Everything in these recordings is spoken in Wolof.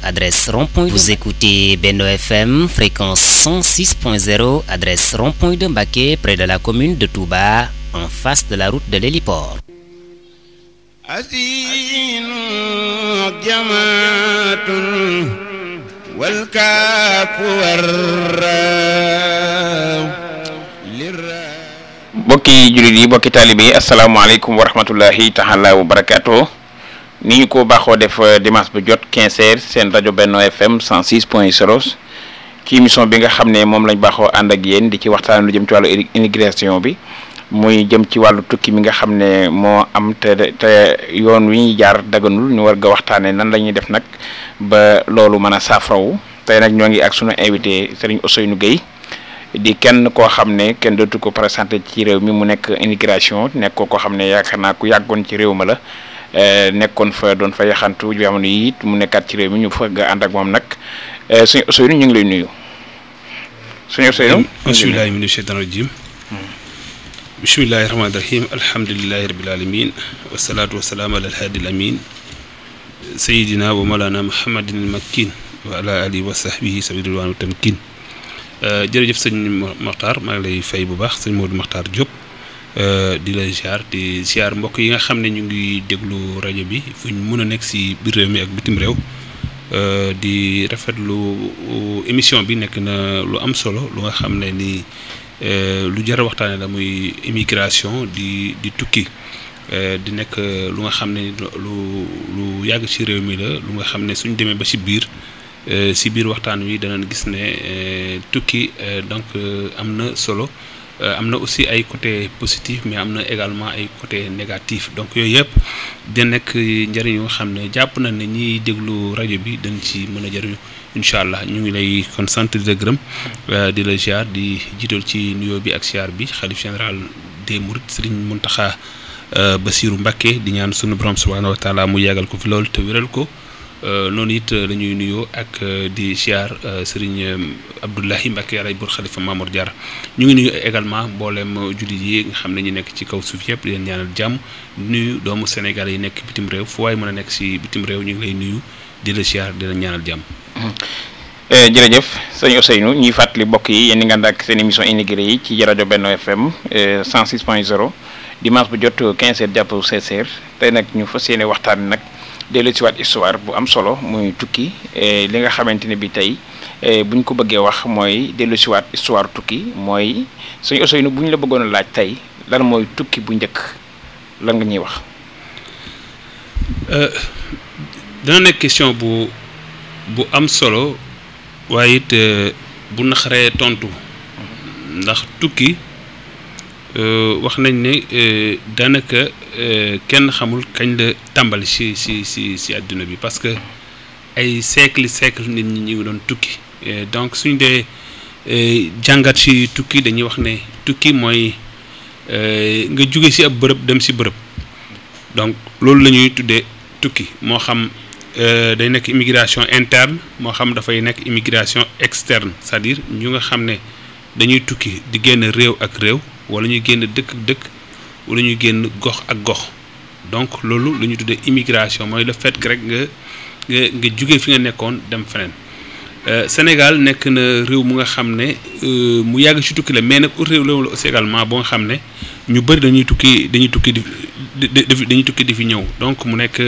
adresse rond-point. Vous écoutez Beno FM, fréquence 106.0, adresse rond-point de Mbaké, près de la commune de Touba, en face de la route de l'héliport. bokki jullit yi bokki taalibe yi asalaamaaleykum wa rahmatullahi taala wa barakaatu ni ñu ko baaxoo def dimanche bu jot 15 heures seen rajo Benno FM 106 point 0 ci émission bi nga xam ne moom lañ baaxoo ànd ak yéen di ci waxtaan lu jëm ci wàllu immigration bi muy jëm ci wàllu tukki mi nga xam ne moo am te te yoon wi ñuy jaar daganul ñu war ga waxtaanee nan la ñuy def nag ba loolu mën a saafarawu tey nag ñoo ngi ak sunu invité Serigne Ousseynou Gueye di kenn koo xam ne kenn dootu ko présenté ci réew mi mu nekk immigration nekk ko koo xam ne yaakaar naa ku yàggoon ci réew ma la nekkoon fa doon fa yaxantu jamono yi it mu nekkaat ci réew mi ñu fa nga ànd ak moom nag suñu Ousseynou ñu ngi lay nuyu. suñu Ousseynou. bismillahi mina shaytan rajim bismillahi rahmaani rahim alhamdulilahi rabil alamin wasalaatu wasalaam ala alhaadi al amin sayidina wa malana muhammadin al makkin wa ala alihi wa sahbihi sabi ridwaan tamkin jërëjëf sëñ Maxtaar maa ngi lay fay bu baax sëñ Modou Maxtaar Diop di la ziar di ziar mbokk yi nga xam ne ñu ngi déglu rajo bi fu ñu mën a nekk si biir réew mi ak bitim réew di rafetlu émission bi nekk na lu am solo lu nga xam ne ni lu jar a waxtaane la muy immigration di di tukki di nekk lu nga xam ne lu lu yàgg ci réew mi la lu nga xam ne suñ demee ba ci biir si biir waxtaan wi danañ gis ne tukki donc am na solo am na aussi ay côté positif mais am na également ay côté négatif donc yooyu yëpp da nekk njëriñ yoo xam ne jàpp na ne ñiy déglu rajo bi dañ ci mën a jëriñu incha allah ñu ngi lay kon sant di la gërëm di la ziar di jiital ci nuyoo bi ak ziar bi xalif général des mourides Serigne Mountakha Bassirou Mbacké di ñaan sunu borom subhanahu wa taala mu yàggal ko fi loolu te wéral ko. noonu it la ñuy nuyoo ak di ziar Serigne Abdoulahi Mbacke yàlla bur xalifa Mamour Diarra ñu ngi nuyu également mboolem jullit yi nga xam ne ñu nekk ci kaw suuf yëpp di leen ñaanal jàmm nuyu doomu Sénégal yi nekk bitim réew fu waaye mën a nekk si bitim réew ñu ngi lay nuyu di la ziar di la ñaanal jàmm. jërëjëf sëñ Ousseynou ñuy fàttali mbokk yi yéen nga ànd ak seen émission immigré yi ci rajo Benno FM 106 point 0 dimanche bu jot 15 heures jàpp 16 heures tey nag ñu fas yéene waxtaan nag. dellu si waat histoire bu am solo muy tukki li nga xamante ne bi tey bu ñu ko bëggee wax mooy dellu si waat histoire tukki mooy suñu Ousseynou bu ñu la bëggoon a laaj tey lan mooy tukki bu njëkk lan nga ñuy wax. dana nekk question bu bu am solo waaye it bu naxaree tontu ndax tukki. wax nañ ne daanaka kenn xamul kañ la tàmbali ci ci ci ci àdduna bi parce que ay siècle siècle nit ñi ñu ngi doon tukki donc suñ dee jàngat ci tukki dañuy wax ne tukki mooy nga jóge ci ab bërëb dem ci bërëb donc loolu la ñuy tuddee tukki moo xam day nekk immigration interne moo xam dafay nekk immigration externe c'est-à-dire ñu nga xam ne dañuy tukki di génn réew ak réew wala ñuy génn dëkk ak dëkk wala ñuy génn gox ak gox donc loolu lu ñu tuddee immigration mooy le fait que rek nga nga nga jóge fi nga nekkoon dem feneen Sénégal nekk na réew mu nga xam ne mu yàgg ci tukki la mais nag réew la aussi également boo nga xam ne ñu bëri dañuy tukki dañuy tukki di dañuy tukki di fi ñëw donc mu nekk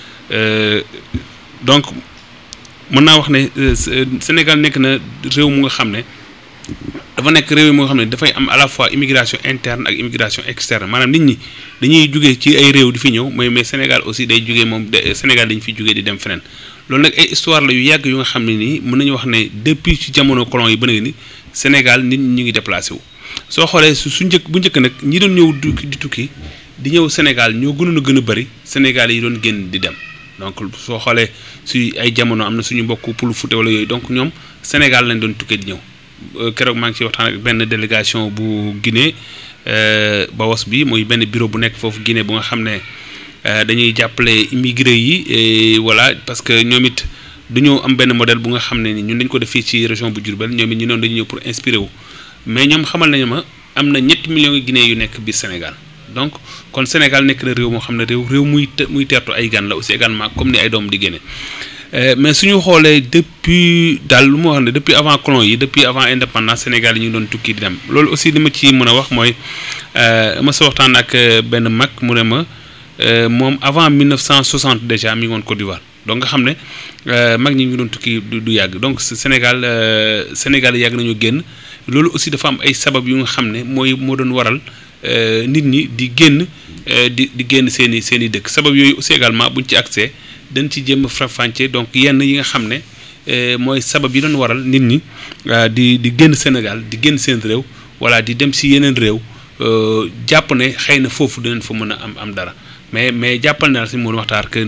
donc mën naa wax ne Sénégal nekk na réew mu nga xam ne. dafa nekk réew moo xam ne dafay am à la fois immigration interne ak immigration externe maanaam nit ñi dañuy jugee ci ay réew di fi ñëw mais mais Sénégal aussi day jugee moom Sénégal dañu fi jugee di dem feneen loolu nag ay histoire la yu yàgg yu nga xam ne nii mën nañu wax ne depuis ci jamono colon yi ba nga ni Sénégal nit ñi ñu ngi déplacé wu. soo xoolee su su njëkk bu njëkk nag ñi doon ñëw di tukki di ñëw Sénégal ñoo gënoon a gën a bëri Sénégal yi doon génn di dem donc soo xoolee su ay jamono am na suñu mbokk Pulu Fuuta wala yooyu donc ñoom Sénégal lañ doon tukkee di ñëw. keroog maa ngi ci waxtaan ak benn délégation bu Guinée Baos bi muy benn bureau bu nekk foofu Guinée bu nga xam ne dañuy jàppale immigré yi voilà parce que ñoom it dañoo am benn modèle bu nga xam ne ni ñun dañ ko def fii ci région bu Diourbel ñoom it ñu noonu dañu ñëw pour inspirer wu mais ñoom xamal nañu ma am na ñetti millions de Guinéens yu nekk biir Sénégal donc kon Sénégal nekk na réew moo xam ne réew réew muy muy teertu ay gan la aussi également comme ni ay doom di génne mais suñu xoolee depuis daal lu ma wax ne depuis avant colon yi depuis avant indépendance Sénégal yi ñu doon tukki di dem loolu aussi li ma ci mën a wax mooy ma sa waxtaan ak benn mag mu ne ma moom avant 1960 déjà mi ngi woon Côte d'Ivoire donc nga xam ne mag ñi ñu doon tukki du yàgg donc Sénégal Sénégal yàgg nañu génn loolu aussi dafa am ay sabab yu nga xam ne mooy moo doon waral nit ñi di génn di di génn seen i seen i dëkk sabab yooyu aussi également buñ ci accès dañ ci jéem a faram-fàccee donc yenn yi nga xam ne mooy sabab yi doon waral nit ñi di di génn Sénégal di génn seen réew wala di dem si yeneen réew jàpp ne xëy na foofu dinañ fa mën a am am dara mais mais jàppal naa si mën waxtaan que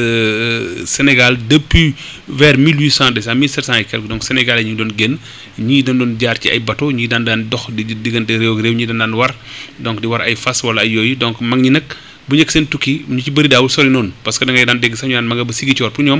Sénégal depuis vers 1800 déjà 1700 et quelque donc Sénégal yi ñu doon génn ñii dañ doon jaar ci ay bateau ñii daan daan dox di diggante réew ak réew ñii daan daan war donc di war ay fas wala ay yooyu donc mag ñi nag bu njëkk seen tukki ñu ci bëri daawul sori noonu parce que da ngay daan dégg sax ñu naan ma nga ba sigi coor pour ñoom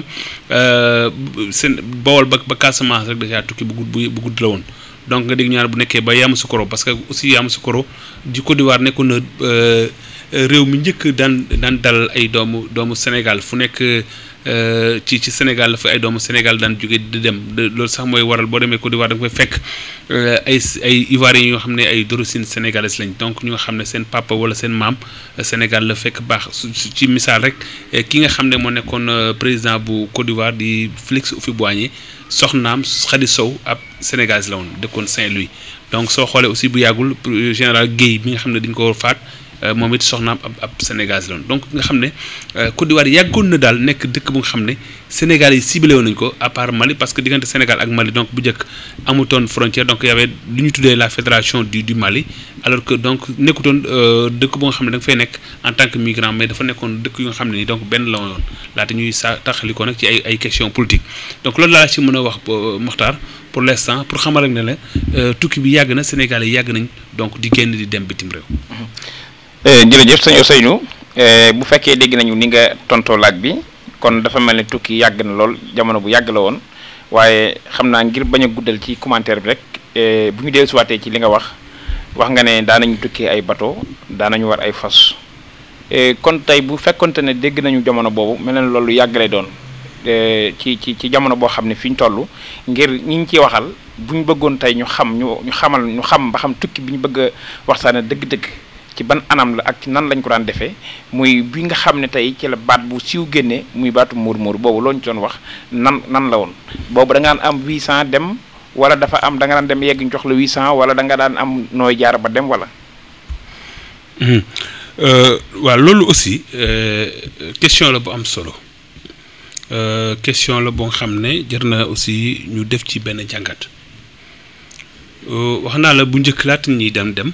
seen Bawol ba ba Casamance rek déjà tukki bu gudd bu gudd la woon donc nga dégg ñu naan bu nekkee ba Yamoussoukro parce que aussi Yamoussoukro di Côte d'Ivoire nekkoon na réew mi njëkk daan daan dal ay doomu doomu Sénégal fu nekk ci ci Sénégal la fa ay doomu Sénégal daan jóge di dem loolu sax mooy waral boo demee Côte d'Ivoire da nga koy fekk ay ay Ivoiriens yoo xam ne ay d'origine sénégalaise lañ donc ñu nga xam ne seen papa wala seen maam Sénégal la fekk baax su ci misaal rek ki nga xam ne moo nekkoon président bu Côte d'Ivoire di Félix Houphouët-Boigny soxnaam Khady Sow ab sénégalaise la woon dëkkoon Saint-Louis donc soo xoolee aussi bu yàggul général Guèye bi nga xam ne dañ ko faat moom it soxnaam ab ab Sénégal la woon donc nga xam ne Côte d'Ivoire yàggoon na daal nekk dëkk bu nga xam ne Sénégal yi ciblé woon nañu ko à part Mali parce que diggante Sénégal ak Mali donc bu njëkk amutoon frontière donc y avait lu ñu tuddee la fédération du du Mali alors que donc nekkutoon dëkk bu nga xam ne da nga fay nekk en tant que migrant mais dafa nekkoon dëkk yu nga xam ne ni donc benn la woon laata ñuy sa taxali ko nag ci ay ay questions politiques donc loolu laa ci mën a wax Mokhtar pour l'instant pour xamal rek ne la tukki bi yàgg na Sénégal yi yàgg nañ donc di génn di dem bitim réew. jërëjëf sëñ Ousseynou bu fekkee dégg nañu ni nga tontoo laaj bi kon dafa mel ni tukki yàgg na lool jamono bu yàgg la woon waaye xam naa ngir bañ a guddal ci commentaire bi rek bu ñu dellusiwaatee ci li nga wax wax nga ne daanañu tukki ay bateau daanañu war ay fas kon tey bu fekkonte ne dégg nañu jamono boobu mel na loolu yàgg lay doon ci ci ci jamono boo xam ne fi ñu toll ngir ñi ñu ciy waxal bu ñu bëggoon tey ñu xam ñu ñu xamal ñu xam ba xam tukki bi ñu bëgg a waxtaane dëgg-dëgg. ci ban anam la ak ci nan lañ ko daan defee muy bi nga xam ne tey ci la baat bu siiw génnee muy baatu muur muur boobu loo ñu doon wax nan nan la woon boobu da nga daan am 800 dem wala dafa am da nga daan dem yegg ñu jox la 800 wala da nga daan am nooy jaar ba dem wala. waaw loolu aussi question la bu am solo question la boo xam ne jar na aussi ñu def ci benn jàngat wax naa la bu njëkk laata ñuy dem dem.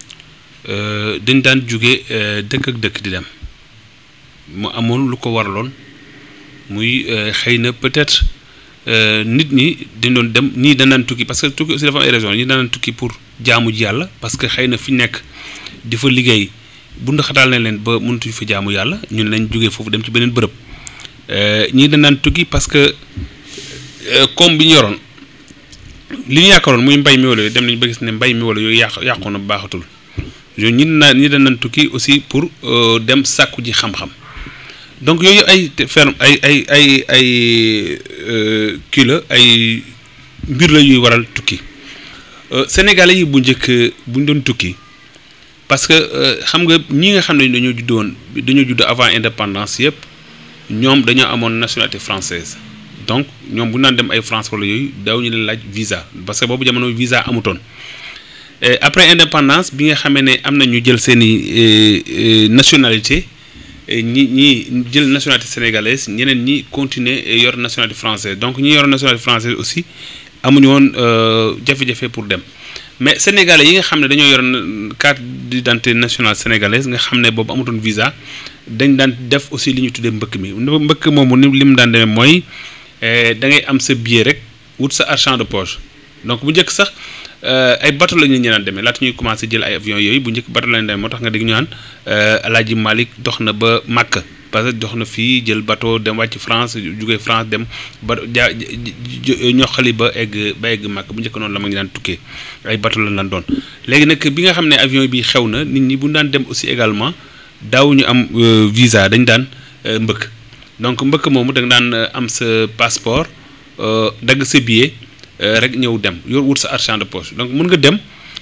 dañ daan jóge dëkk ak dëkk di dem mu amoon lu ko waraloon muy xëy na peut-être nit ñi dañ doon dem ñii dañ daan tukki parce que tukki aussi dafa am ay raisons ñii daan tukki pour jaamu ji yàlla parce que xëy na fi nekk di fa liggéey bu ndaxataal nañ leen ba mënatuñ fa jaamu yàlla ñun lañ jógee foofu dem ci beneen bërëb ñii dañ daan tukki parce que comme bi ñu yoroon li ñu yaakaaroon muy mbay mi wala dem nañ ba gis ne mbay mi wala yooyu yàq yàqu na baaxatul. yooyu ñi naa ñi dañ tukki aussi pour dem sàkku ji xam-xam donc yooyu ay ferme ay ay ay ay kii la ay mbir la yuy waral tukki sénégalais yi bu njëkk bu ñu doon tukki parce que xam nga ñi nga xam ne dañoo judd woon dañoo judd avant indépendance yëpp ñoom dañoo amoon nationalité française donc ñoom bu ñu naan dem ay France wala yooyu daaw ñu leen laaj visa parce que boobu jamono visa amutoon. après indépendance bi nga xamee ne am na ñu jël seeni nationalité ñi ñi jël nationalité sénégalaise ñeneen ñi continuer yor nationalité française donc ñi yor nationalité française aussi amuñu woon jafe-jafe pour dem mais sénégalais yi nga xam ne dañoo yor carte d'identité nationale sénégalaise nga xam ne boobu amutoon visa dañ daan def aussi li ñu tuddee mbëkk mi mbëkk moomu ni li mu daan demee mooy da ngay am sa billet rek wut sa argent de poche donc bu njëkk sax. ay bateau la ñu ñu daan demee laata ñuy commencé jël ay avions yooyu bu njëkk bateau la ñu demee moo tax nga dégg ñu naan El Hadj Malick dox na ba Makka parce que dox na fii jël bateau dem wàcc France jugee France dem ba jaa ñoxali ba egg ba egg Makka bu njëkk noonu la ma ngi daan tukkee ay bateau la daan doon. léegi nag bi nga xam ne avion bi xew na nit ñi bu ñu daan dem aussi également daaw ñu am visa dañ daan mbëkk donc mbëkk moomu da nga daan am sa passeport dagg sa billet rek ñëw dem yor wut sa argent de poche donc mën nga dem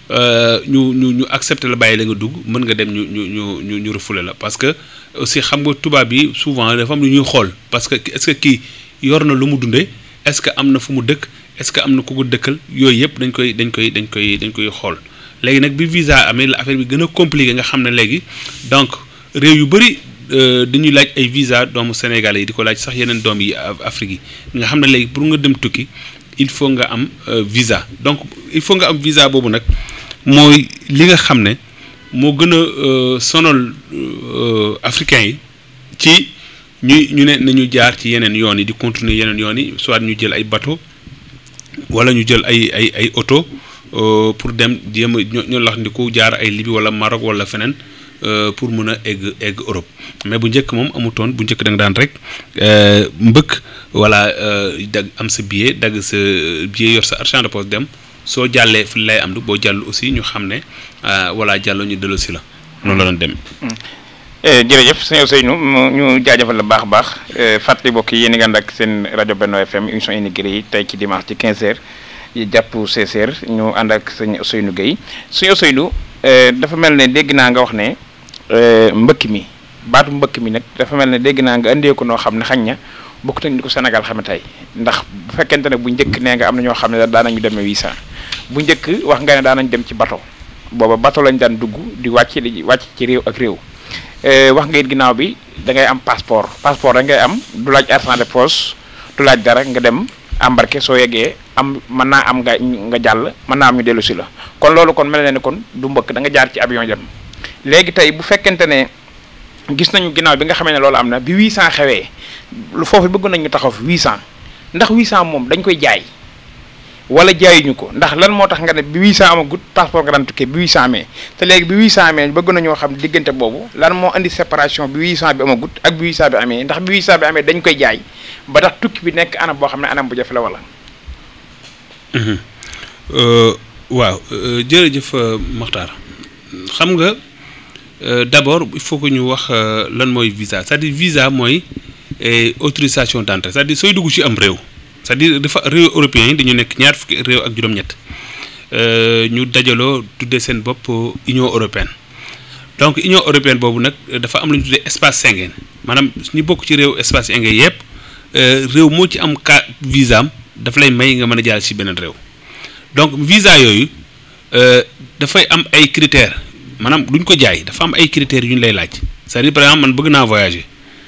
ñu ñu ñu accepter la bàyyi la nga dugg mën nga dem ñu ñu ñu ñu ñu refoulé la parce que aussi xam nga tubaab yi souvent dafa am lu ñuy xool parce que est-ce que kii yor na lu mu dundee est-ce que am na fu mu dëkk est-ce que am na ku ko dëkkal yooyu yëpp dañ koy dañ koy dañ koy dañ koy xool léegi nag bi visa amee la affaire bi gën a compliqué nga xam ne léegi donc réew yu bëri dañuy laaj ay visa doomu Sénégalais yi di ko laaj sax yeneen doom yi Afrique yi nga xam ne léegi pour nga dem tukki il faut nga am visa donc il faut nga am visa boobu nag mooy li nga xam ne moo gën a sonal africains yi ci ñu ñu ne nañu jaar ci yeneen yoon yi di continuer yeneen yoon yi soit ñu jël ay bateau wala ñu jël ay ay ay oto pour dem jéem a ñoo lax ndiku jaar ay Libye wala Maroc wala feneen pour mën a egg egg Europe mais bu njëkk moom amutoon bu njëkk da nga daan rek mbëkk wala dag am sa billet dagg sa billet yor sa argent de poche dem soo jàllee fi lay am du boo jàll aussi ñu xam ne wala jàll ñu dellu si la noonu la doon dem jërëjëf sëñ Ousseynou ñu jaajëfal la baax a baax fàttali mbokk yi yéen a ngi ànd ak seen rajo Benno FM émission immigré yi tey ci dimanche ci 15h yi jàpp 16h ñu ànd ak sëñ Ousseynou Gueye sëñ Ousseynou dafa mel ne dégg naa nga wax ne mbëkk mi baatu mbëkk mi nag dafa mel ne dégg naa nga indee ko noo xam ne xañ na bokkut ak ni ko Sénégal xame tey ndax bu fekkente ne bu njëkk nee nga am na ñoo xam ne daan nañu demee 800 bu njëkk wax nga ne daan nañ dem ci bateau booba bateau lañ daan dugg di wàcc di wàcc ci réew ak réew. wax nga it ginnaaw bi da ngay am passeport passeport da ngay am du laaj argent de poche du laaj dara nga dem embarqué soo yeggee am mën naa am nga nga jàll mën naa am ñu dellu si la kon loolu kon mel na ne kon du mbëkk da nga jaar ci avion dem léegi tey bu fekkente ne gis nañu ginnaaw bi nga xamee ne loolu am na bi 800 xewee lu foofu bëgg nañ ñu taxaw fi 800 ndax 800 moom dañ koy jaay wala jaayuñu ko ndax lan moo tax nga ne bi 800 amagut passeport nga daan tukkee bi 800 amee te léegi bi 800 amee bëgg nañoo xam diggante boobu lan moo indi séparation bi 800 bi amagut ak bi 800 bi amee ndax bi 800 bi amee dañ koy jaay ba tax tukki bi nekk anam boo xam ne anam bu jafe la wala. waaw jërëjëf Makhtar xam nga d'abord il faut que ñu wax lan mooy visa c'est-à-dire visa mooy autorisation d'entrée c'est-à-dire sooy dugg ci am réew. c'est-à-dire dafa réew européens yi dañu nekk ñaar fukki réew ak juróom-ñett ñu dajaloo tuddee seen bopp Union européenne donc Union européenne boobu nag dafa am lu ñu tuddee espace Schengen maanaam ñu bokk ci réew espace Schengen yëpp réew moo ci am ka visa am dafa lay may nga mën a jaar ci beneen réew donc visa yooyu dafay am ay critères maanaam duñ ko jaay dafa am ay critères yu ñu lay laaj c'est-à-dire par exemple man bëgg naa voyager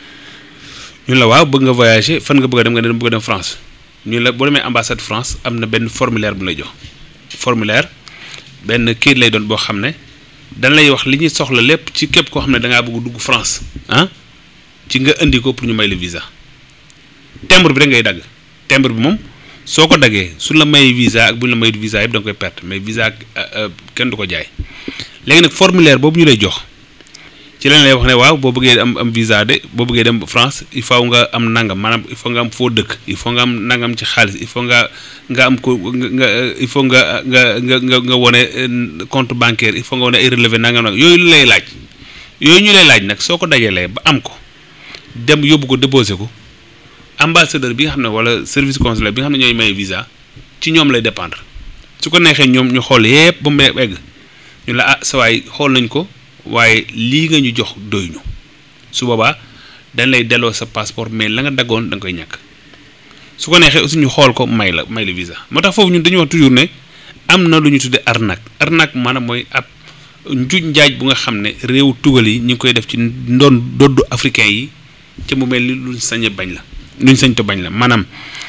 ñun la waaw bëgg nga voyager fan nga bëgg a dem nga dem bëgg a dem France. ñu la boo demee ambassade France am na benn formulaire bu lay jox formulaire benn kayit lay doon boo xam ne dañ lay wax li ñuy soxla lépp ci képp koo xam ne da ngaa bëgg dugg France ah ci nga indi ko pour ñu may la visa timbre bi rek ngay dagg timbre bi moom soo ko daggee su la may visa ak bu ñu la mayut visa yëpp da nga koy perte mais visa kenn du ko jaay léegi nag formulaire boobu ñu lay jox ci lañ lay wax ne waaw boo bëggee am am visa de boo bëggee dem France il faut nga am nangam maanaam il faut nga am foo dëkk il faut nga am nangam ci xaalis il faut nga nga am ko nga il faut nga nga nga nga nga wone compte bancaire il faut nga wone ay relevé nangam nag yooyu lay laaj yooyu ñu lay laaj nag soo ko dajalee ba am ko dem yóbbu ko déposé ko ambassadeur bi nga xam ne wala service consulaire bi nga xam ne ñooy may visa ci ñoom lay dépendre su ko neexee ñoom ñu xool yépp ba mu egg ñu la ah sa waay xool nañ ko. waaye lii nga ñu jox doy ñu su boobaa dañ lay delloo sa passeport mais la nga daggoon da nga koy ñàkk su ko neexee aussi ñu xool ko may la may la visa moo tax foofu ñun dañuy wax toujours ne am na lu ñu tuddee arnaque arnaque maanaam mooy ab njuuj njaaj bu nga xam ne réewu tugal yi ñu ngi koy def ci ndoon doddu africain yi ca mu mel ni luñ sañ bañ la luñ sañ to bañ la maanaam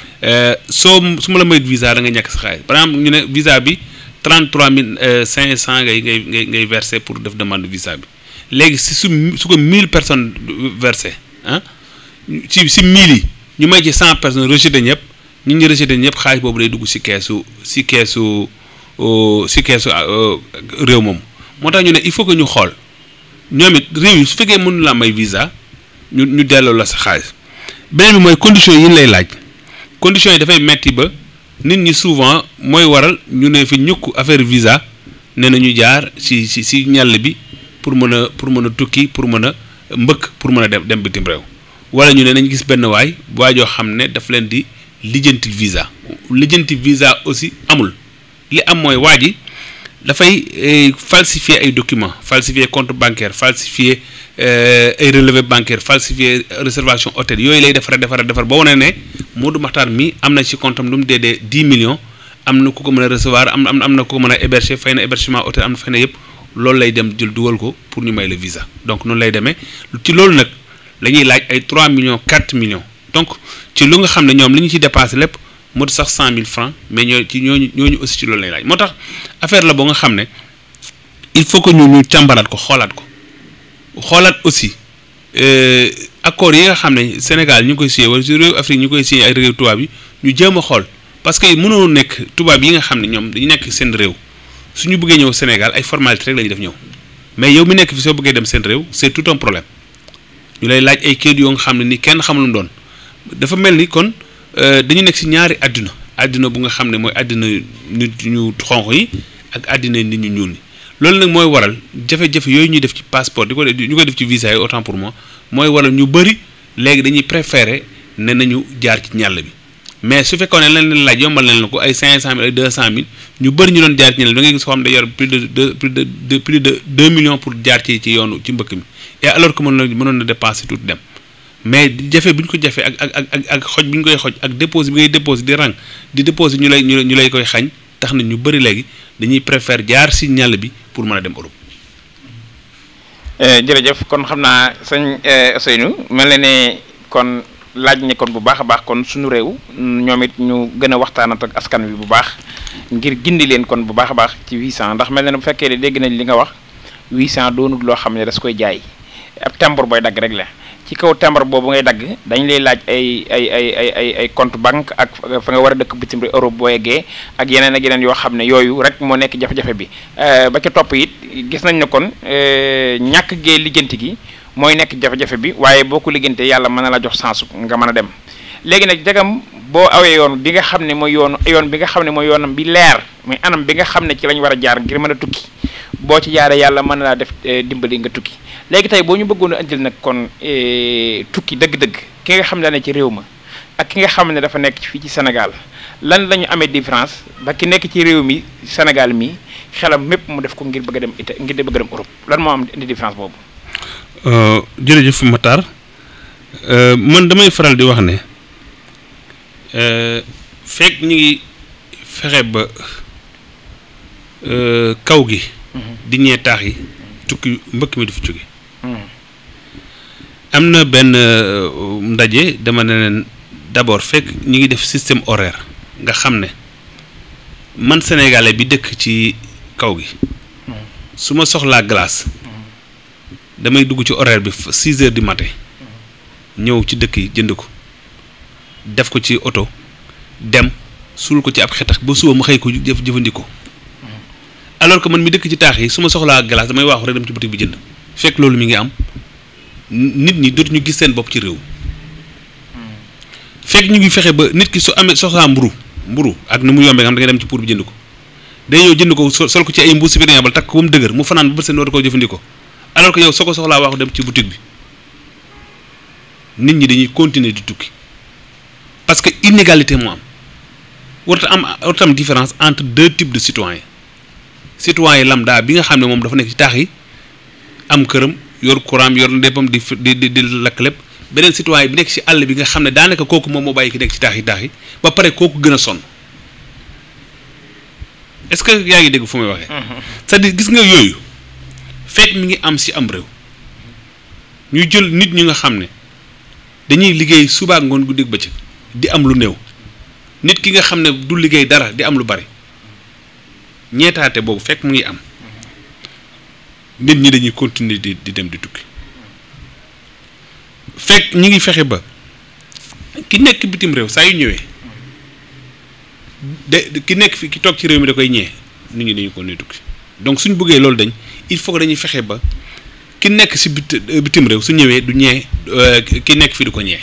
soo su ma la mayut visa da nga ñàkk sa xaalis par exemple ñu ne visa bi. 33 mille 500 ngay ngay ngay ngay versé pour def demande visa bi léegi si su su ko 1000 personnes versé ah ci si 1000 yi ñu may ci 100 personnes rejeté ñëpp ñu ñu rejeté ñëpp xaalis boobu day dugg si keesu si keesu si keesu réew moom moo tax ñu ne il faut que ñu xool ñoom it réew yi su fekkee mënu la may visa ñu ñu delloo la sa xaalis beneen bi mooy conditions yi ñu lay laaj conditions yi dafay metti ba. nit ñi souvent mooy waral ñu ne fi ñukk affaire visa ne na ñu jaar ci ci ci ñàll bi pour mën a pour mën a tukki pour mën a mbëkk pour mën a dem dem bitim réew wala ñu ne nañ gis benn waay waay joo xam ne daf leen di lijjanti visa lijjanti visa aussi amul li am mooy waa ji dafay falsifier ay documents falsifier compte bancaire falsifier ay relevé bancaire falsifier réservation hôtel yooyu lay defar defar defar ba wane ne Modou Makhtar mi am na ci compte am lu mu dee dee dix millions am na ku ko mën a recevoir am am am na ku ko mën a héberger fay na hébergement hôtel am na fay na yëpp loolu lay dem jël dugal ko pour ñu may le visa donc noonu lay demee ci loolu nag la ñuy laaj ay 3 millions 4 millions donc ci lu nga xam ne ñoom li ñu ci dépensé lépp mot sax 100000 francs mais ñoo ci ñooñu ñooñu aussi ci loolu lay laaj moo tax affaire la boo nga xam ne il faut que ñu ñu càmbaraat ko xoolaat ko xoolaat aussi accords yi nga xam ne Sénégal ñu ngi koy signé wala ci réew Afrique ñu koy signé ay réew tubaab yi ñu jéem a xool parce que mënoo nekk tubaab yi nga xam ne ñoom dañu nekk seen réew suñu bëggee ñëw Sénégal ay formalité rek la ñuy def ñëw mais yow mi nekk fi soo bëggee dem seen réew c'est tout un problème ñu lay laaj ay kayit yoo nga xam ne ni kenn xamul mu doon dafa mel ni kon dañu nekk ci ñaari àdduna àdduna bu nga xam ne mooy àddina nit ñu xonq yi ak àddina nit ñu ñuul ñi loolu nag mooy waral jafe-jafe yooyu ñuy def ci passeport di ko ñu koy def ci visa yi autant pour moi mooy waral ñu bëri léegi dañuy préférer ne nañu jaar ci ñàll bi mais su fekkoon ne leen leen laaj yombal nañ la ko ay cinq cent mille ay deux cent mille ñu bëri ñu doon jaar ci ñàll bi da ngay gis koo xam ne yor plus de deux plus de deux plus de deux millions pour jaar ci ci yoonu ci mbëkk mi et alors que mënoon na mënoon na dépasser tuuti dem mais jafe bu ñu ko jafe ak ak ak ak xoj bi ñu koy xoj ak déposé bi ngay déposé di rang di déposé ñu lay ñu lay koy xañ tax na ñu bëri léegi dañuy préfère jaar si ñàll bi pour mën a dem Europe. jërëjëf kon xam naa sëñ Ousseynou mel na ne kon laaj ne kon bu baax a baax kon suñu réew ñoom it ñu gën a waxtaanat ak askan wi bu baax ngir gindi leen kon bu baax a baax ci 800 ndax mel na ne bu fekkee ne dégg nañ li nga wax 800 doonul loo xam ne das koy jaay ab timbre booy dagg rek la. ci kaw timbre boobu ngay dagg dañ lay laaj ay ay ay ay ay ay compte banque ak fa nga war a dëkk bitim réew Europe boo yeggee ak yeneen ak yeneen yoo xam ne yooyu rek moo nekk jafe-jafe bi ba ca topp it gis nañ ne kon ñàkk gee lijjanti gi mooy nekk jafe-jafe bi waaye boo ko liggantee yàlla mën na la jox sensu nga mën a dem léegi nag jagam boo awee yoon bi nga xam ne mooy yoonu yoon bi nga xam ne mooy yoonam bi leer muy anam bi nga xam ne ci lañ war a jaar ngir mën a tukki boo ci jaaree yàlla mën na laa def dimbali nga tukki léegi tey boo ñu bëggoon a indil nag kon tukki dëgg-dëgg ki nga xam ne ci réew ma ak ki nga xam ne dafa nekk fii ci Sénégal lan la ñu amee différence ba ki nekk ci réew mi Sénégal mi xelam mépp mu def ko ngir bëgg a dem ita ngir bëgg a dem Europe lan moo am indi différence boobu. jërëjëf Matar man damay faral di wax ne fekk ñu ngi fexe ba kaw gi. di ñee taax yi tukki mbëkk mi du fi jóge am na benn ndaje dama ne leen d'abord fekk ñu ngi def système horaire nga xam ne man sénégalais bi dëkk ci kaw gi su ma soxlaa glace damay dugg ci horaire bi six heures du matin ñëw ci dëkk yi jënd ko def ko ci oto dem suul ko ci ab xetax ba suba ma xëy ko jëf jëfandikoo alors que man mi dëkk ci taax yi su ma soxlaa glace damay waaxu rek dem ci boutique bi jënd fekk loolu mi ngi am nit ñi dootuñu gis seen bopp ci réew fekk ñu ngi fexe ba nit ki su amee soxlaa mburu mburu ak ni mu yombee nga xam da ngay dem ci pour bi jënd ko day ñëw jënd ko sol ko ci ay mbuus bi takk ko ba mu dëgër mu fanaan ba bët seen dootu ko jëfandikoo alors que yow soo ko soxlaa waaxu dem ci boutique bi nit ñi dañuy continuer di tukki parce que inégalité moo am warta am warta am différence entre deux types de citoyens citoyen lambda bi nga xam ne moom dafa nekk ci taax yi am këram yor courant yor ndéppam di di di lakk lépp beneen citoyen bi nekk ci àll bi nga xam ne daanaka kooku moom moo bàyyi ki nekk ci taax yi taax yi ba pare kooku gën a sonn est-ce que yaa ngi dégg fu may waxee. c'est-à-dire gis nga yooyu fekk mi ngi am ci am réew ñu jël nit ñi nga xam ne dañuy liggéey suba ak ngoon guddi ak bëccëg di am lu néew nit ki nga xam ne du liggéey dara di am lu bari. ñeetaate boobu fekk mu ngi am nit ñi dañuy continuer di di dem di tukki fekk ñi ngi fexe ba ki nekk bitim réew saa yu ñëwee de ki nekk fi ki toog ci réew mi da koy ñee nit ñi dañuy continuer tukki donc suñ bëggee loolu dañ il faut que dañuy fexe ba ki nekk si bit bitim réew su ñëwee du ñee ki nekk fi du ko ñee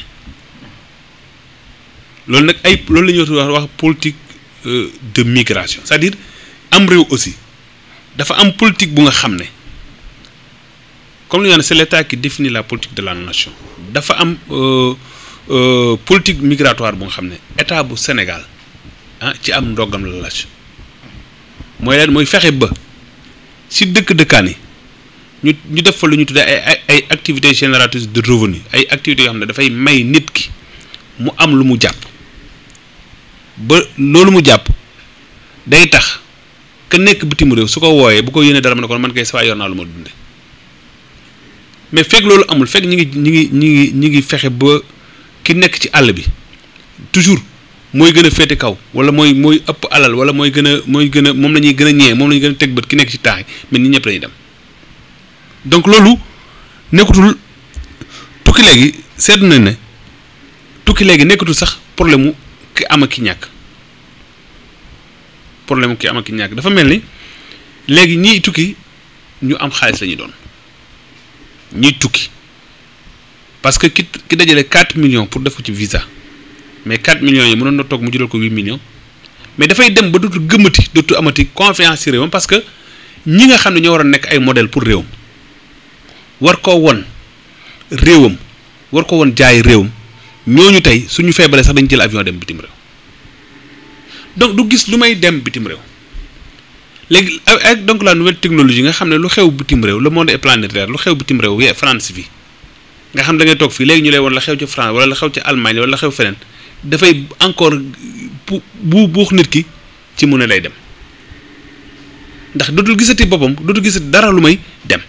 loolu nag ay loolu la ñuy wax wax politique de migration c'est-à-dire am réew aussi dafa am politique bu nga xam ne comme li ñu c'est l'état qui définit la politique de la nation dafa am euh, euh, politique migratoire bu nga xam ne état bu Sénégal ah ci am ndogam la laaj mooy leen mooy fexe ba si dëkk dëkkaan yi ñu ñu def fa lu ñu tuddee ay ay ay activités génératrices de revenus ay activités yoo xam ne dafay may nit ki mu am lu mu jàpp ba loolu mu jàpp day tax ka nekk bitim réew su ko wooyee bu ko yéene dara ma ne ko man kay saa yor naa lu ma dunde mais fekk loolu amul fekk ñi ngi ñi ngi ñi ngi ñi ngi fexe ba ki nekk ci àll bi toujours mooy gën a féete kaw wala mooy mooy ëpp alal wala mooy gën a mooy gën a moom la ñuy gën a ñee moom la ñuy gën a teg bët ki nekk ci taax yi mais ñi ñëpp lañuy dem donc loolu nekkatul tukki léegi seetlu nañ ne tukki léegi nekkatul sax problème mu ki am ak ki ñàkk problème mu ki am ak ki ñàkk dafa mel ni léegi ñiy tukki ñu am xaalis la ñuy doon ñiy tukki parce que ki ki dajale 4 millions pour def ko ci visa mais 4 millions yi mënoon na toog mu jural ko 8 millions mais dafay dem ba dootul gëmmati dootul amati confiance ci réewam parce que ñi nga xam ne ñoo war a nekk ay modèle pour réewam war koo won réewam war ko won jaay réewam ñooñu tey suñu feebalee sax dañu jël avion dem bitim réew donc du gis lu may dem bitim réew léegi avec donc la nouvelle technologie nga xam ne lu xew bitim réew le monde est planétaire lu xew bitim réew yee France fii nga xam da ngay toog fii léegi ñu lay won la xew ci France wala la xew ci Allemagne wala la xew feneen dafay encore bu bu buux nit ki ci mu ne lay dem ndax dootul gisati boppam dootul gisati dara lu may dem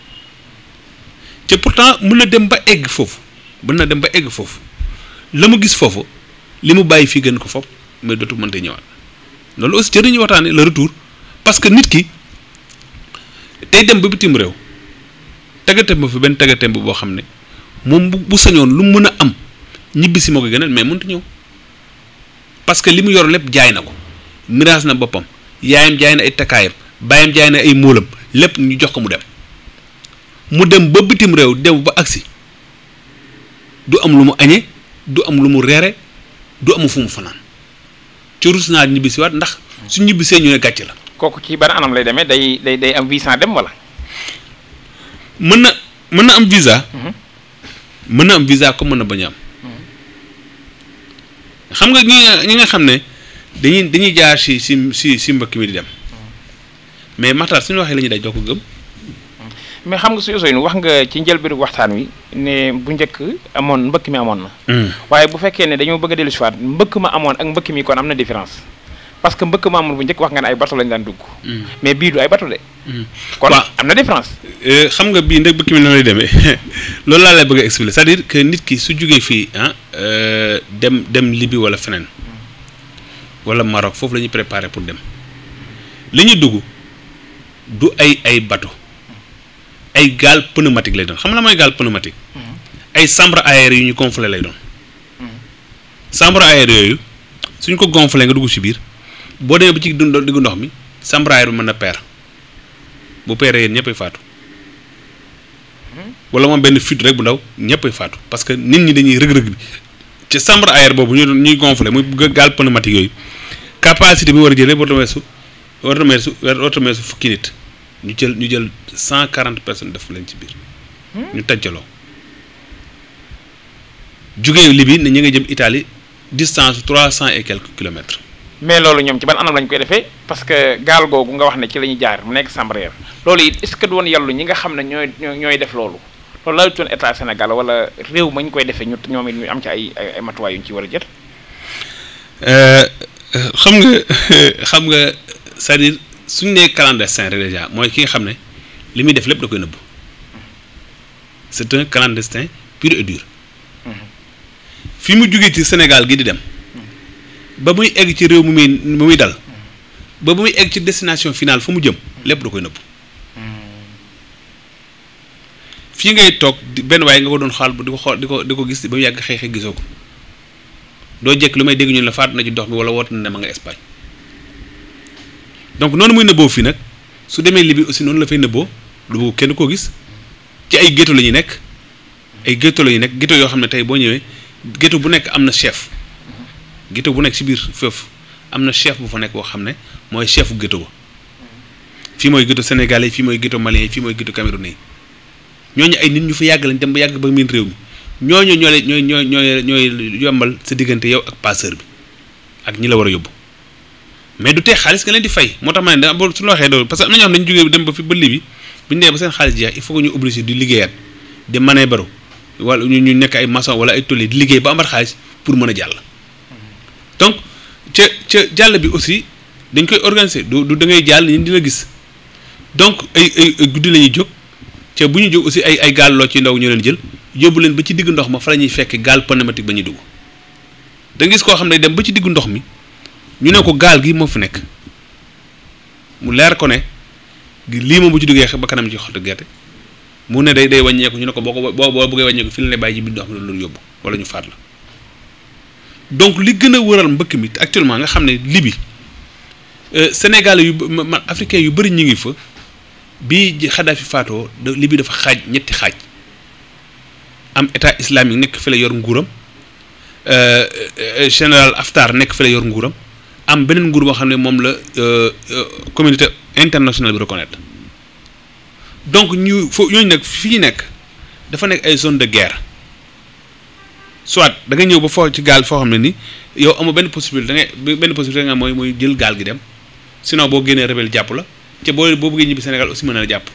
te pourtant mën na dem ba egg foofu mën na dem ba egg foofu la mu gis foofu li mu bàyyi fii gën ko fopp mais dootu mënta ñëwaat loolu aussi jëriñu waxtaane le retour parce que nit ki day dem ba bitim réew taggatem ba fi benn taggatem boo xam ne moom bu bu sañoon lu mën a am ñibbi si moo ko gënal mais mënut ñëw parce que li mu yor lépp jaay na ko miraas na boppam yaayam jaay na ay takkaayam baayam jaay na ay móolam lépp ñu jox ko mu dem mu dem ba bitim réew dem ba agsi du am lu mu añee du am lu mu reere du amu fu mu fanaan ci rus naa ñibbisi waat ndax su ñibbisee ñu ne gàcc la kooku ci ban anam lay demee day day day am visa dem wala. mën na mën na am visa mën na am visa comme mën na bañ a am xam nga ñi nga ñi nga xam ne dañuy dañuy jaar si si si si mbëkk mi di dem mais Matar suñu waxee la ñuy daj doo ko gëm mais xam nga su Ousseynou wax nga ci njëlbéenu waxtaan wi ne bu njëkk amoon mbëkk mi amoon na. waaye bu fekkee ne dañoo bëgg a dellu si waat mbëkk ma amoon ak mbëkk mi kon am na différence parce que mbëkk ma amoon bu njëkk wax nga ne ay bato lañ daan dugg. mais bii du ay bato de. kon waaw am na différence. xam nga bii ndeg mbëkk mi na lay demee loolu laa lay bëgg a expliquer c'est-à-dire que nit ki su jógee fii ah dem dem Libye wala feneen wala Maroc foofu la ñuy préparer pour dem li ñuy dugg du ay ay bato. ay gaal pneumatique lay doon xam nga la mooy gaal pneumatique ay chambre aérée yu ñu gonflé lay doon chambre aérée yooyu suñ ko gonflé nga dugg ci biir boo demee ba ci dund diggu ndox mi chambre aérée bi mën na peer bu peeree yéen ñëppay faatu wala moom benn fuite rek bu ndaw ñëppay faatu parce que nit ñi dañuy rëg-rëg bi ci chambre aérée boobu ñu ñuy gonflé muy gaal pneumatique yooyu capacité bi war a jëlee war na weesu war na weesu war na weesu fukki nit ñu jël ñu jël cent quarante personnes def leen ci biir ñu tàncaloo jugee Libye ne ñu nga jëm Italie distance trois cent et quelques kilomètres. mais loolu ñoom ci ban anam lañ koy defee parce que gaal googu nga wax ne ci la ñuy jaar mu nekk Sambareer loolu it est-ce que du woon yàllu ñi nga xam ne ñooy ñooy def loolu loolu laa doon état Sénégal wala réew ma ñu koy defee ñu ñoom it ñu am ci ay ay matuwaay yu ñu ci war a jël. xam nga xam nga c'est-à-dire suñu nee clandestin rek déjà mooy ki nga xam ne li muy def lépp da koy nëbb c'est un clandestin pur et dur fi mu jugee ci Sénégal gi di dem ba muy egg ci réew mu muy mu muy dal ba ba muy egg ci destination finale fu mu jëm lépp da koy nëbb fii ngay toog benn waaye nga ko doon xaal di ko xool di ko di ko gis ba mu yàgg xeexee gisoo ko doo jekk lu may dégg ñu la faatu na ci dox bi wala woote na ne ma nga Espagne donc noonu muy nëbboo fii nag su demee Libye aussi noonu la fay nëbboo du bëgg kenn koo gis ci ay ghetto la ñuy nekk ay ghetto la ñuy nekk ghetto yoo xam ne tey boo ñëwee ghetto bu nekk am na chef ghetto bu nekk ci biir foofu am na chef bu fa nekk boo xam ne mooy chefu ghetto ba fii mooy ghetto sénégalais fii mooy ghetto malien fii mooy ghetto camerounais ñooñu ay nit ñu fa yàgg lañ dem ba yàgg ba miin réew mi ñooñu ñoo lay ñooy ñooy ñooy ñooy yombal sa diggante yow ak passeur bi ak ñi la war a yóbbu mais du tee xaalis nga leen di fay moo tax ma ne da su la waxee loolu parce que am na ñoo xam dañu jógee dem ba fi ba Libi bu ñu dee ba seen xaalis jeex il faut que ñu obligé di liggéeyaat di manee baro wala ñu ñu nekk ay maçon wala ay tôlier di liggéey ba amat xaalis pour mën a jàll donc ca ca jàll bi aussi dañ koy organiser du du da ngay jàll ñun di la gis donc ay ay guddi la ñuy jóg ca bu ñu jóg aussi ay ay gaal loo ci ndaw ñu leen jël yóbbu leen ba ci diggu ndox ma fa la ñuy fekk gaal pneumatique ba ñuy dugg da nga gis koo xam ne dem ba ci diggu ndox mi ñu ne ko gaal gi moo fi nekk mu leer ko ne lii moom bu ci duggee ba kanam ci xottu gerte mu ne day day wàññeeku ñu ne ko boo ko boo boo bëggee wàññeeku fi la lay bàyyi ci biir ndox mi loolu yóbbu wala ñu faat la donc li gën a wëral mbëkk mi actuellement nga xam ne Libi Sénégal yu man africain yu bëri ñu ngi fa bii Kadhafi faatoo Libi dafa xaaj ñetti xaaj am état islamique nekk fi la yor nguuram général Haftar nekk fi la yor nguuram am beneen nguur boo xam ne moom la communauté internationale bi reconnaître donc ñu fo ñooñu nag fi ñu nekk dafa nekk ay zone de guerre soit da nga ñëw ba foo ci gaal foo xam ne ni yow amoo benn possibilité da ngay benn possibilité nga mooy mooy jël gaal gi dem sinon boo génnee rebelle jàpp la ca boo boo bëggee ñibbi Sénégal aussi mën na la jàpp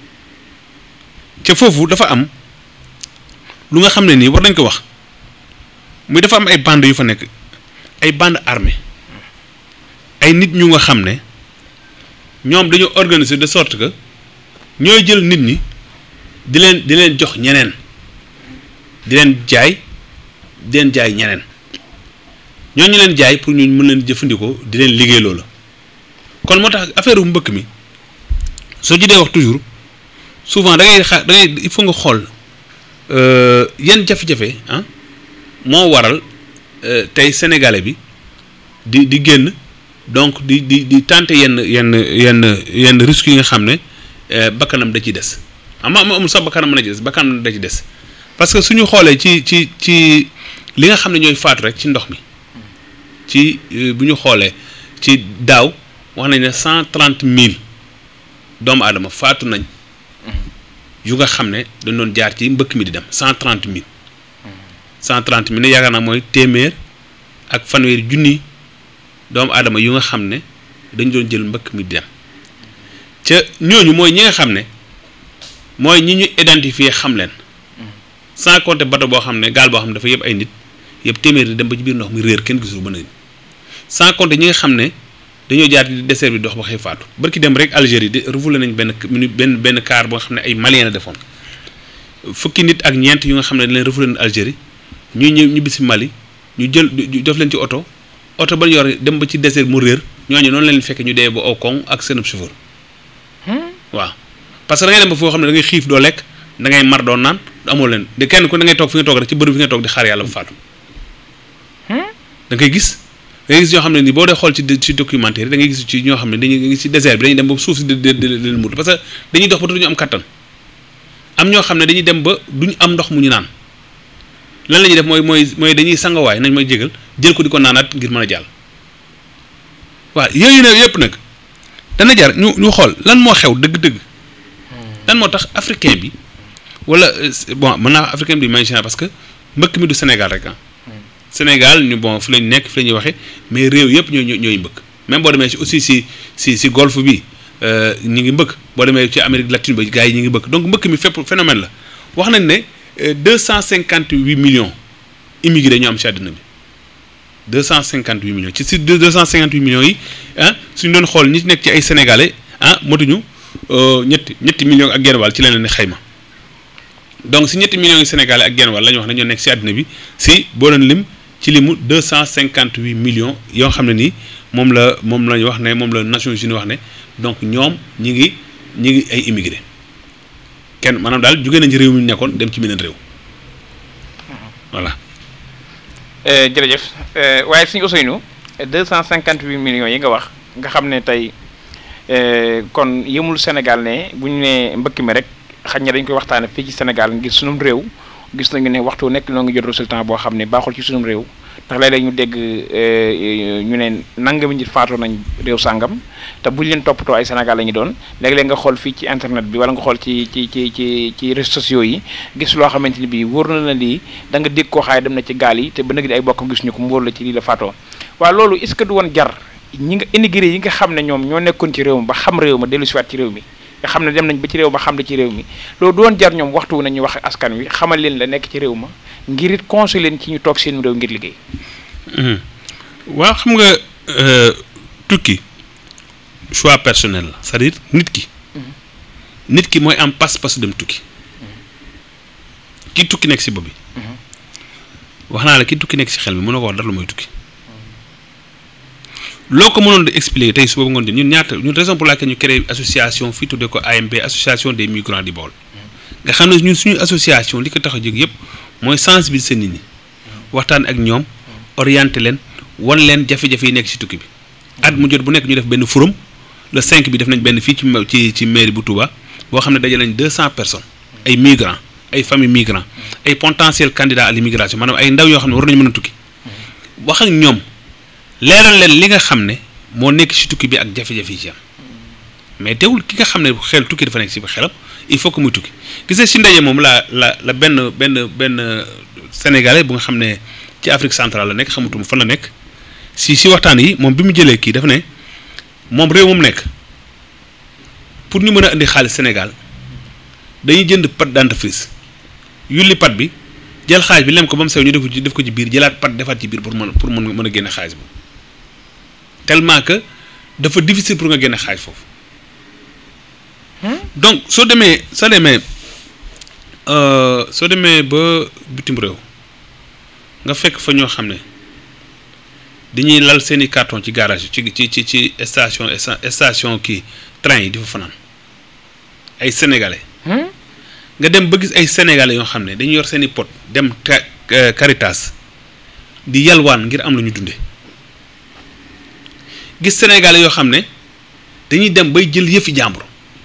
ca foofu dafa am lu nga xam ne nii war nañ ko wax muy dafa am ay bande yu fa nekk ay bande armée ay nit ñu nga xam ne ñoom dañoo organiser de sorte que ñooy jël nit ñi di leen di leen jox ñeneen di leen jaay di leen jaay ñeneen ñooñu leen jaay pour ñu mën leen jëfandikoo di leen liggéey loola kon moo tax affaire bu mbëkk mi soo ci dee wax toujours souvent da ngay xa da ngay il faut nga xool yan jafe-jafe ah moo waral tey sénégalais bi di di génn donc di di di tenter yenn yenn yenn yenn risques yi nga xam ne bakkanam da ciy des ama amul sax bakkanam mën a ci des bakkanam da ci des parce que suñu xoolee ci ci ci li nga xam ne ñooy faatu rek ci ndox mi ci bu ñu xoolee ci daaw wax nañ ne cent trente mille doomu aadama faatu nañ yu nga xam ne dañ doon jaar ci mbëkk mi di dem cent trente mille cent trente mille ne yaakaar naa mooy téeméer ak fanweeri junni doomu aadama yu nga xam ne dañ doon jël mbëkk mi di dem ca ñooñu mooy ñi nga xam ne mooy ñi ñu identifier xam leen sans compter bateau boo xam ne gaal boo xam ne dafa yëpp ay nit yëpp téeméer di dem ba ci biir ndox mi réer kenn gisul ba nañ sans compter ñi nga xam ne dañoo jaar ci désert bi dox ba xëy faatu barki dem rek Algérie de refoulé nañ benn benn benn car boo xam ne ay malien la defoon fukki nit ak ñeent yu nga xam ne dañ leen refoulé nañ Algérie ñuy ñëw ñibbi si Mali ñu jël def leen ci oto oto ba ñu yor dem ba ci désert mu réer ñooñu noonu leen fekk ñu dee ba aw koŋ ak seen chauffeur waaw parce que da ngay dem ba foo xam ne da ngay xiif doo lekk da ngay mar doo naan amoo leen de kenn ku da ngay toog fi nga toog rek ci bërëb fi nga toog di xaar yàlla ba faatu da ngay gis da ngay gis ñoo xam ne ni boo dee xool ci ci documentaire da ngay gis ci ñoo xam ne dañuy ci désert bi dañuy dem ba suuf si di di leen mut parce que dañuy dox ba duñu am kattan am ñoo xam ne dañuy dem ba duñu am ndox mu ñu naan lan la ñuy def mooy mooy mooy dañuy sangawaay nañ may jégal jël ko di ko naanaat ngir mën a jàll waaw yooyu ne yëpp nag dana jar ñu ñu xool lan moo xew dëgg-dëgg lan moo tax africain bi wala bon mën naa africain bi may parce que mbëkk mi du Sénégal rek ah Sénégal ñu bon fi lañ nekk fi la ñuy waxee mais réew yëpp ñooy ñooy mbëkk même boo demee si aussi si si si golfe bi ñi ngi mbëkk boo demee ci Amérique latine ba gars yi ñi ngi mbëkk donc mbëkk mi fépp phénomène la wax nañ ne deux cent cinquante huit millions immigrés ñu am ci àddina bi deux cent cinquante huit millions ci si deux cent cinquante huit millions yi ah suñu doon xool ñi ci nekk ci ay sénégalais ah motuñu ñetti ñetti millions ak genn wàll ci leen leen xayma donc si ñetti millions yi sénégalais ak genn wàll la ñu wax ne ñoo nekk si àddina bi si boo doon lim ci limu deux cent cinquante huit millions yoo xam ne nii moom la moom la ñu wax ne moom la Nations Unies wax ne donc ñoom ñi ngi ñi ngi ay immigré kenn maanaam daal jóge nañ ci réew mi ñu nekkoon dem ci beneen réew voilà. jërëjëf waaye suñu Ousseynou deux cent cinquante huit millions yi nga wax nga xam ne tey kon yëmul Sénégal ne bu ñu nee mbëkk mi rek xaj na dañ koy waxtaane fii ci Sénégal ngir sunum réew gis nañu ne waxtu nekk noo ngi jot résultat boo xam ne baaxul ci sunum réew ndax léeg-léeg ñu dégg ñu ne nangami nit faatoo nañ réew sàngam te buñ leen toppatoo ay Sénégal la ñu doon léeg-léeg nga xool fii ci internet bi wala nga xool ci ci ci ci ci réseaux sociaux yi gis loo xamante ni bii wóor na la lii da nga dégg koo xaay dem na ci gaal yi te ba nag di ay bokkam gis ñu ko mu wóor la ci lii la faatoo waaw loolu est-ce que du woon jar ñi nga immigré yi nga xam ne ñoom ñoo nekkoon ci réew mi ba xam réew ma dellu siwaat ci réew mi nga xam ne dem nañ ba ci réew ma xam la ci réew mi loolu du woon jar ñoom waxtu wu nañu wax askan wi xamal leen la nekk ci réew ma ngir it conseil leen ci ñu toog seen réew ngir liggéey waaw xam nga tukki choix personnel la c'est-à-dire nit ki nit ki mooy am pas-pas dem tukki ki tukki nekk si bopp bi wax naa la ki tukki nekk si xel mi mën na ko wax dara lu mooy tukki loo ko mënoon di expliquer tey suba ngoon di ñun ñaata ñun raison pour laquelle ñu créé association fii tuddee ko AMB association des migrants du Baol nga xam ne ñun suñu association li ko tax a jóg yëpp mooy sensibiliser nit ñi waxtaan ak ñoom orienter leen wan leen jafe-jafe yi nekk ci tukki bi at mu jot bu nekk ñu def benn forum le 5 bi def nañ benn fii ci ci ci mairie bu Touba boo xam ne dajale nañ 200 personnes ay migrants ay familles migrants ay potentiels candidats à l'immigration maanaam ay ndaw yoo xam ne war nañu mën a tukki wax ak ñoom leeral leen li nga xam ne moo nekk ci tukki bi ak jafe-jafe yi ci am mais teewul ki nga xam ne xel tukki dafa nekk ci xelam il faut que muy tukki gis nga ci ndaje moom la la la benn benn benn sénégalais bu nga xam ne ci Afrique centrale la nekk xamatuma fan la nekk si si waxtaan yi moom bi mu jëlee kii dafa ne moom réew moom nekk pour ñu mën a indi xaalis Sénégal dañuy jënd pâte dentifrice yulli pâte bi jël xaalis bi lem ko ba mu sew ñu def ko ci def ko ci biir jëlaat pâte defaat ci biir pour mën pour mën mën a génne xaalis bi tellement que dafa difficile pour nga génne xaalis foofu donc soo demee soo demee soo demee ba bitim réew nga fekk fa ñoo xam ne dañuy lal seeni carton ci garage ci ci ci ci station station kii train yi di fa fanaan ay sénégalais. nga dem ba gis ay sénégalais yoo xam ne dañuy yor seeni pot dem Caritas di yalwaan ngir am lu ñu dunde gis sénégalais yoo xam ne dañuy dem bay jël yëfi jàmbur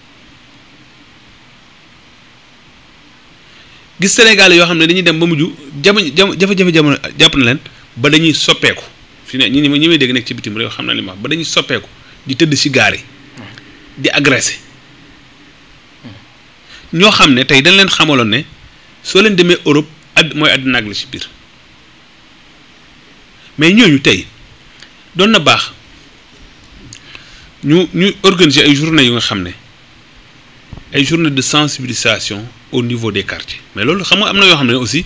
gis sénégalais yoo xam ne dañuy dem ba mujj jama jafe-jafe jamono jàpp na leen ba dañuy soppeeku fi ne ñi ñi may dégg nekk ci bitim réew xam na li ma wax ba dañuy soppeeku di tëdd ci gaar yi di agressé ñoo xam ne tey dañ leen xamaloon ne soo leen demee Europe add mooy àddina ak la ci biir mais ñooñu tey doon na baax ñu ñu organiser ay journée yu nga xam ne ay journée de sensibilisation au niveau des quartiers mais loolu xam nga am na yoo xam ne aussi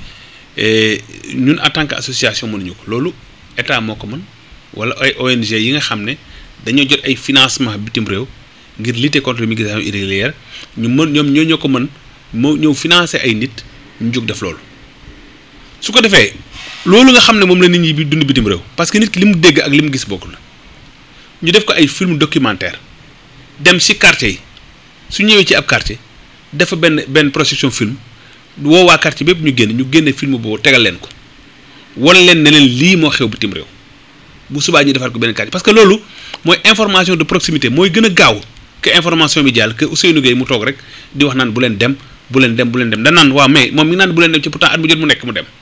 ñun en tant que association mënuñu ko loolu état moo ko mën wala ay ONG yi nga xam ne dañoo jot ay financement bitim réew ngir lutter contre l'immigration irrégulière ñu mën ñoom ñoo ñoo ko mën moo ñëw financer ay nit ñu jóg def loolu su ko defee loolu nga xam ne moom la nit ñi bi dund bitim réew parce que nit ki li mu dégg ak li mu gis bokkul ñu def ko ay film documentaire dem ci quartier yi su ñëwee ci ab quartier dafa benn benn projection film woo waa quartier bépp ñu génn ñu génne film boobu tegal leen ko wan leen ne leen lii moo xew bitim réew bu subaa ñu defaat ko benn quartier parce que loolu mooy information de proximité mooy gën a gaaw que information bi jàll que Ousseynou Gueye mu toog rek di wax naan bu leen dem bu leen dem bu leen dem da naan waaw mais moom mi ngi naan bu leen dem ci pourtant at mu jot mu nekk mu dem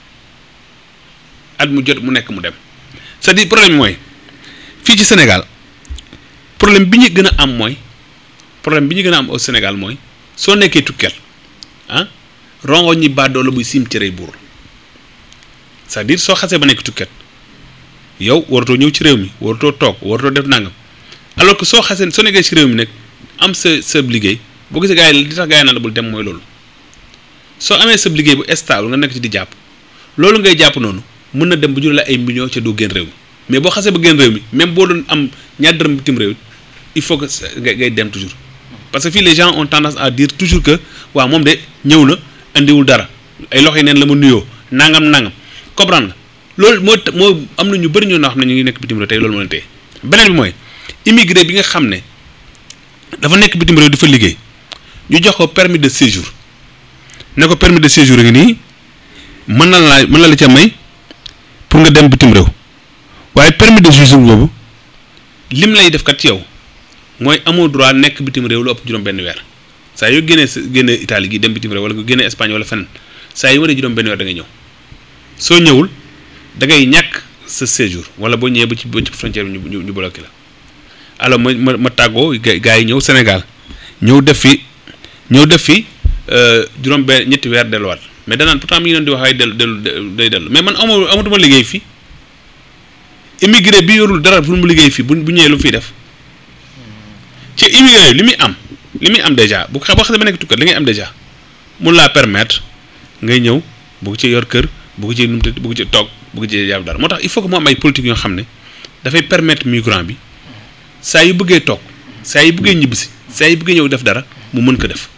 at mu jot mu nekk mu dem c'est-à-dire problème mooy fii ci Sénégal problème bi ñu gën a am mooy problème bi ñu gën a am au Sénégal mooy soo nekkee tukkel ah rongo ñi baadoo la buy sim cërey buur c'est-à-dire soo xasee ba nekk tukket yow waratoo ñëw ci réew mi waratoo toog waratoo def nangam alors que soo xasee soo nekkee ci réew mi nag am sa sa liggéey boo gisee gars yi li tax gars yi naan la bul dem mooy loolu soo amee sa liggéey bu stable nga nekk ci di jàpp loolu ngay jàpp noonu mën na dem bu jur la ay millions ca doo génn réew mi mais boo xasee ba génn réew mi même boo doon am ñaar dërëm bitim réew il faut que ngay ngay dem toujours parce que fii les gens ont tendance à dire toujours que waaw moom de ñëw na andiwul dara ay loxo yi neen la ma nuyoo nangam nangam comprendre nga loolu moo moo am na ñu bëri ñoo xam ne ñu ngi nekk bitim réew tey loolu moo leen tey beneen bi mooy immigré bi nga xam ne dafa nekk bitim réew di fa liggéey ñu jox ko permis de séjour ne ko permis de séjour ngi nii mën na la mën na la ca may pour nga dem bitim réew waaye permis de séjour boobu lim lay def kat ci yow mooy amoo droit nekk bitim réew lu ëpp juróom benn weer saa yoo génnee sa génnee Italie gi dem bitim réew wala nga génnee Espagne wala feneen saa yu waree juróom benn weer da ngay ñëw soo ñëwul da ngay ñàkk sa séjour wala boo ñëwee ba ci ba ci frontière bi ñu ñu bloqué la alors ma ma ma tàggoo gars yi ñëw Sénégal ñëw def fi ñëw def fi juróom benn ñetti weer delluwaat mais danaan pourtant mi ngi doon di wax ay dellu dellu day dellu mais man amu amatuma liggéey fii immigré bi yorul dara pour mu liggéey fii bu bu ñëwee lu mu fiy def ci immigré li muy am li muy am déjà bu xa boo xam ne ba nekk tukkat li ngay am déjà mun laa permettre ngay ñëw bugg ci yor kër bugg ci numte bugg ci toog bugg ci jàpp dara moo tax il faut que mu am ay politique yoo xam ne dafay permettre migrant bi saa yu bëggee toog saa yu bëggee ñibbisi saa yu bëggee ñëw def dara mu mën ko def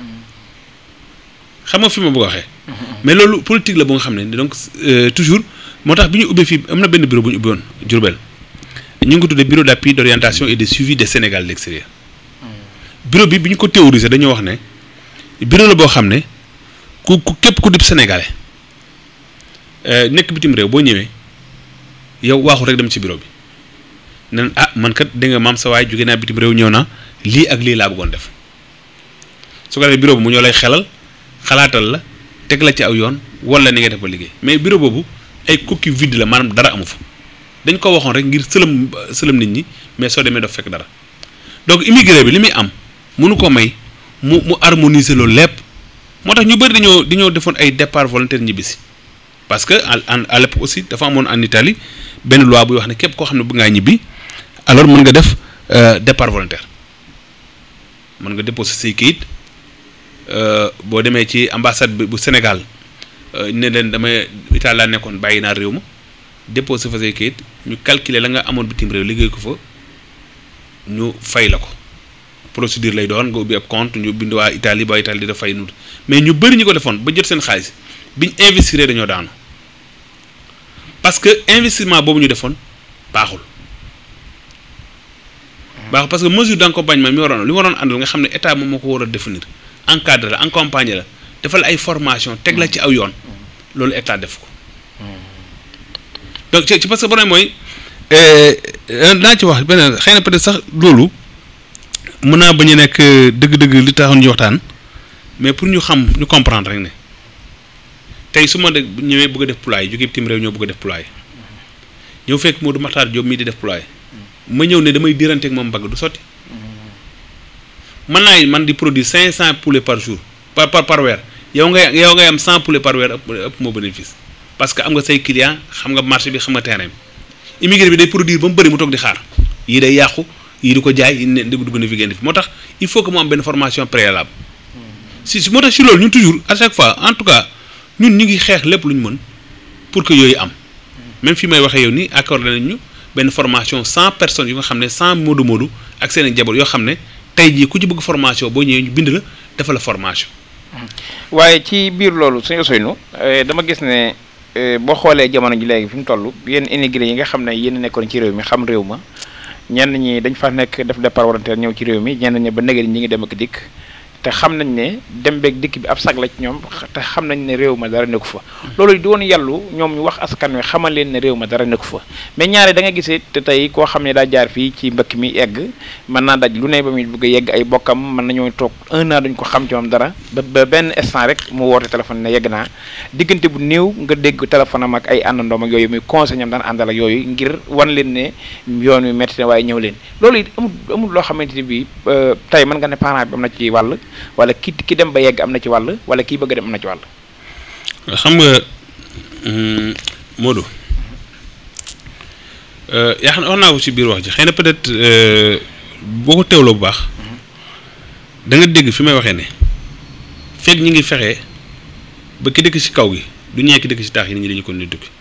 xam nga fi ma bëgg a waxee. mais loolu politique la bu nga xam ne donc toujours moo tax bi ñu ubbee fii am na benn bureau bu ñu ubbi woon Diourbel ñu ngi ko tuddee bureau d'appui d'orientation et de suivi des Sénégal de l'extérieur bureau bi bi ñu ko théoriser dañoo wax ne bureau la boo xam ne ku ku képp ku dib sénégalais nekk bitim réew boo ñëwee yow waaxu rek dem ci bureau bi nen ah man kat da nga maam sa waay jóge naa bitim réew ñëw naa lii ak lii laa bëggoon def su ko defee bureau bi mu ñoo lay xelal xalaatal la teg la ci aw yoon wala ni nga def ba liggéey mais bureau boobu ay coquille vide la maanaam dara amu fa dañ ko waxoon rek ngir sëlëm sëlëm nit ñi mais soo demee daf fekk dara donc immigré bi li muy am mënu ko may mu mu harmoniser loolu lépp moo tax ñu bëri dañoo dañoo defoon ay départ volontaire ñibbisi parce que en à l'époque aussi dafa amoon en Italie benn loi buy wax ne képp koo xam ne bëgg ngaa ñibbi alors mën nga def départ volontaire mën nga déposer say kayit boo demee ci ambassade bi bu Sénégal ne leen damay Italie laa nekkoon bàyyi naa réew ma déposer fa say kayit ñu calculer la nga amoon bitim réew liggéey ko fa ñu fay la ko procédure lay doon nga ubbi ab compte ñu bind waa Italie ba Italie di def fay nut mais ñu bëri ñu ko defoon ba jot seen xaalis biñ investir dañoo daanu parce que investissement boobu ñu defoon baaxul baaxul parce que mesure d'accompagnement mi waroon li waroon àndal nga xam ne état moom moo ko war a définir encadrer la accompagner la defal ay formation teg la ci aw yoon loolu état def ko donc ci parce que problème mooy naa ci wax beneen xëy na peut-être sax loolu mën naa bañ a nekk dëgg-dëgg li taxoon ñu waxtaan mais pour ñu xam ñu comprendre rek ne tey su ma de ñëwee bëgg a def poulailler jóge bitim réew ñoo bëgg a def poulailler ñëw fekk Modou Makhtar Diop mii di def poulailler ma ñëw ne damay diranteeg moom mbagg du sotti mën naa man di produire cinq cent poulets par jour par par par weer yow ngay yow ngay am cent poulets par weer ëpp ëpp moo bénéfice parce que am nga say client xam nga marché bi xam nga terrain bi immigré bi day produire ba mu bëri mu toog di xaar yii day yàqu yii di ko jaay yii ne dugg dugg na fi génn fi moo tax il faut que mu am benn formation préalable si si moo tax si loolu ñun toujours à chaque fois en tout cas ñun ñu ngi xeex lépp lu ñu mën pour que yooyu am même fi may waxee yow nii accordé nañ ñu benn formation cent personnes yu nga xam ne cent moodu moodu ak seen i njaboot yoo xam ne tey jii ku ci bëgg formation boo ñëwee ñu bind la defal la formation. waaye ci biir loolu suñu Ousseynou dama gis ne boo xoolee jamono ji léegi fi mu toll yéen immigré yi nga xam ne yéen nekkoon ci réew mi xam réew ma ñenn ñi dañ fa nekk def départ volontaire ñëw ci réew mi ñenn ñi ba nëgë ñi ngi dem ak dikk te xam nañ ne dem beeg dikk bi ab sag la ci ñoom te xam nañ ne réew ma dara nekku fa loolu di woon yàllu ñoom ñu wax askan wi xamal leen ne réew ma dara nekku fa mais ñaare da nga gisee te tey koo xam ne daa jaar fii ci mbëkk mi egg mën naa daj lu ne ba muy bëgg a yegg ay bokkam mën nañoo toog un an duñ ko xam ci moom dara ba ba benn instant rek mu woote téléphone ne yegg naa diggante bu néew nga dégg téléphone am ak ay àndandoom ak yooyu muy conseil ñam daan àndal ak yooyu ngir wan leen ne yoon wi métti na waaye ñëw leen loolu it amul amul loo xamante ni bii tey mën nga ne parent bi am na ci wàll wala ki ki dem ba yegg am na ci wàll wala kii bëgg a dem am na ci wàll. xam nga Modou yaa xam ne wax naa ko ci biir wax ji xëy na peut-être boo ko teewloo bu baax da nga dégg fi may waxee ne fekk ñi ngi fexe ba ki dëkk ci kaw gi du ñee ki dëkk ci taax yi nit ñi dañu ko nuy tukki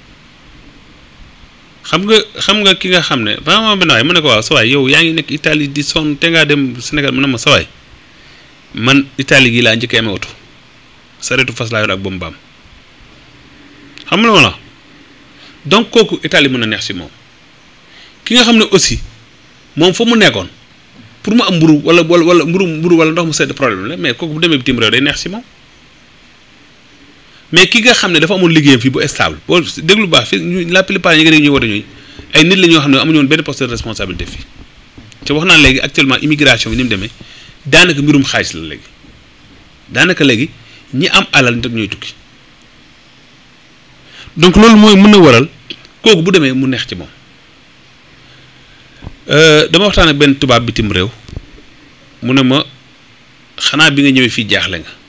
xam nga xam nga ki nga xam ne vraiment benn waay mu ne ko waaw sa waay yow yaa ngi nekk Italie di sonn te ngaa dem Sénégal mu ne ma sa waay man Italie gii laa njëkkee amee oto saretu fas laa yor ak bombaam xam nga la donc kooku Italie mën na neex ci moom ki nga xam ne aussi moom fa mu nekkoon pour mu am mburu wala wala wala mburu mburu wala ndox mu sedd problème la mais kooku bu demee bitim réew day neex ci moom mais ki nga xam ne dafa amoon liggéeyam fii bu stable boo déglu baax fi la plupart ñi nga dégg ñuy woote ñooy ay nit la ñoo xam ne amuñu woon benn poste de responsabilité fii te wax naa léegi actuellement immigration bi ni mu demee daanaka mbirum xaalis la léegi daanaka léegi ñi am alal nit ñooy tukki donc loolu mooy mën na waral kooku bu demee mu neex ci moom dama waxtaan ak benn tubaab bitim réew mu ne ma xanaa bi nga ñëwee fii jaaxle nga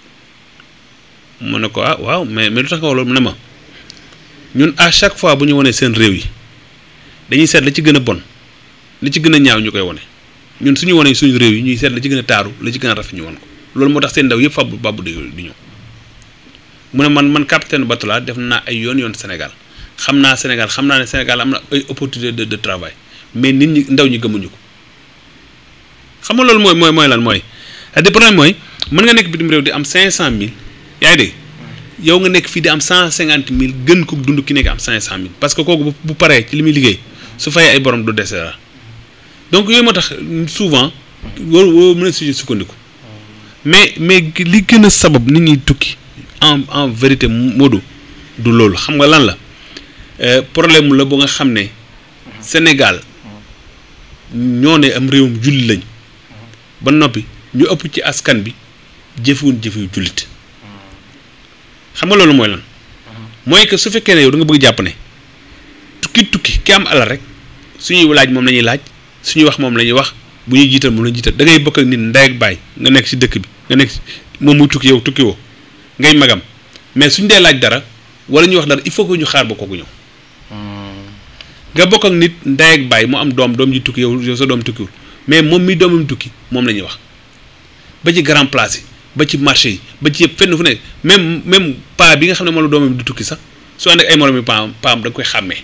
mu ne ko ah waaw mais mais lu tax nga wax loolu mu ne ma ñun à chaque fois bu ñu wanee seen réew yi dañuy seet la ci gën a bon li ci gën a ñaaw ñu koy wane ñun suñu wanee suñu réew yi ñuy seet la ci gën a taaru la ci gën a rafet ñu wan ko loolu moo tax seen ndaw yëpp fab babu di di ñëw mu ne man man capitaine bateau laa def naa ay yoon yoon Sénégal xam naa Sénégal xam naa ne Sénégal am na ay opportunité de de travail mais nit ñi ndaw ñi gëmuñu ko xam nga loolu mooy mooy mooy lan mooy le problème mooy mën nga nekk bitim réew di am cinq cent mille yaa ngi dégg yow nga nekk fii di am cent cinquante mille gën ko dund ki nekk am cinq cent mille parce que kooku bu paree ci li muy liggéey su fayee ay borom du dese dara donc yooyu moo tax souvent war war mën a suñu sukkandiku mais mais li gën a sabab nit ñuy tukki en en vérité Modou du loolu xam nga lan la problème la bu nga xam ne Sénégal ñoo ne am réewum jullit lañ ba noppi ñu ëpp ci askan bi jëfewuñ jëfewu jullit xam nga loolu mooy lan mooy que su fekkee ne yow da nga bëgg jàpp ne tukki tukki ki am alal rek suñuy laaj moom la ñuy laaj suñuy wax moom la ñuy wax bu ñuy jiital moom la ñuy jiital da ngay bokk ak nit ndey ak baay nga nekk ci dëkk bi nga nekk moom muy tukki yow tukki woo ngay magam mais suñ dee laaj dara wala ñuy wax dara il faut que ñu xaar ba kooku ñëw nga bokk ak nit ndey ak baay mu am doom doom ji tukki yow yow sa doom tukkiwul mais moom mi doomam tukki moom la ñuy wax ba ci grand place yi ba ci marché yi ba ci yëpp fenn fu nekk même même paa bi nga xam ne moom la doomam di tukki sax su ànd ak ay moromi paam paam da nga koy xàmmee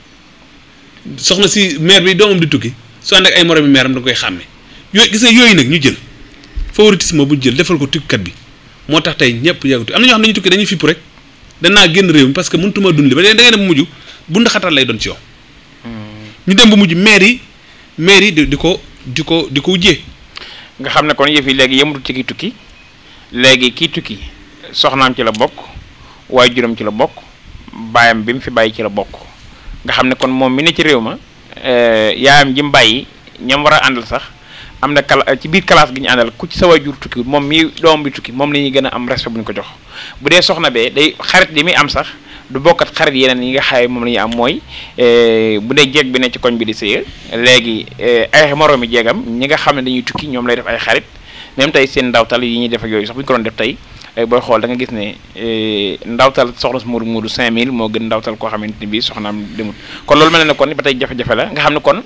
soxna si maire bi doomam di tukki su ànd ak ay moromi maire am da nga koy xàmmee yooyu gis nga yooyu nag ñu jël favoritisme bu ñu jël defal ko tukkikat bi moo tax tey ñëpp yàggatu am na ñoo xam ne dañuy tukki dañuy fipp rek danaa génn réew mi parce que mënutuma dund li ba da ngay dem mujj bu ndaxatal lay doon ci yow ñu dem ba mujj maire yi maire yi di di ko di ko di ko wujjee nga xam ne kon yëf yi léegi yëmutul ci ki tukki léegi kii tukki soxnaam ci la bokk waaye juróom ci la bokk baayam bi mu fi bàyyi ci la bokk nga xam ne kon moom mi ne ci réew ma yaayam ji mu bàyyi ñam war a àndal sax am na kala ci biir classe gi ñu àndal ku ci sa waajur tukki moom mi doom bi tukki moom la ñuy gën a am respect bu ñu ko jox bu dee soxna bee day xarit yi muy am sax du bokkat xarit yeneen yi nga xaye moom la ñuy am mooy bu dee jeeg bi ne ci koñ bi di sëy léegi ay moroomi jeegam ñi nga xam ne dañuy tukki ñoom lay def ay xarit même tey seen ndawtal yi ñuy def ak yooyu sax bu ñu ko doon def tey booy xool da nga gis ne ndawtal soxna su Moodu Moodu 5000 moo gën ndawtal koo xamante ni bii soxnaam demut kon loolu mel ne kon ba tey jafe-jafe la nga xam ne kon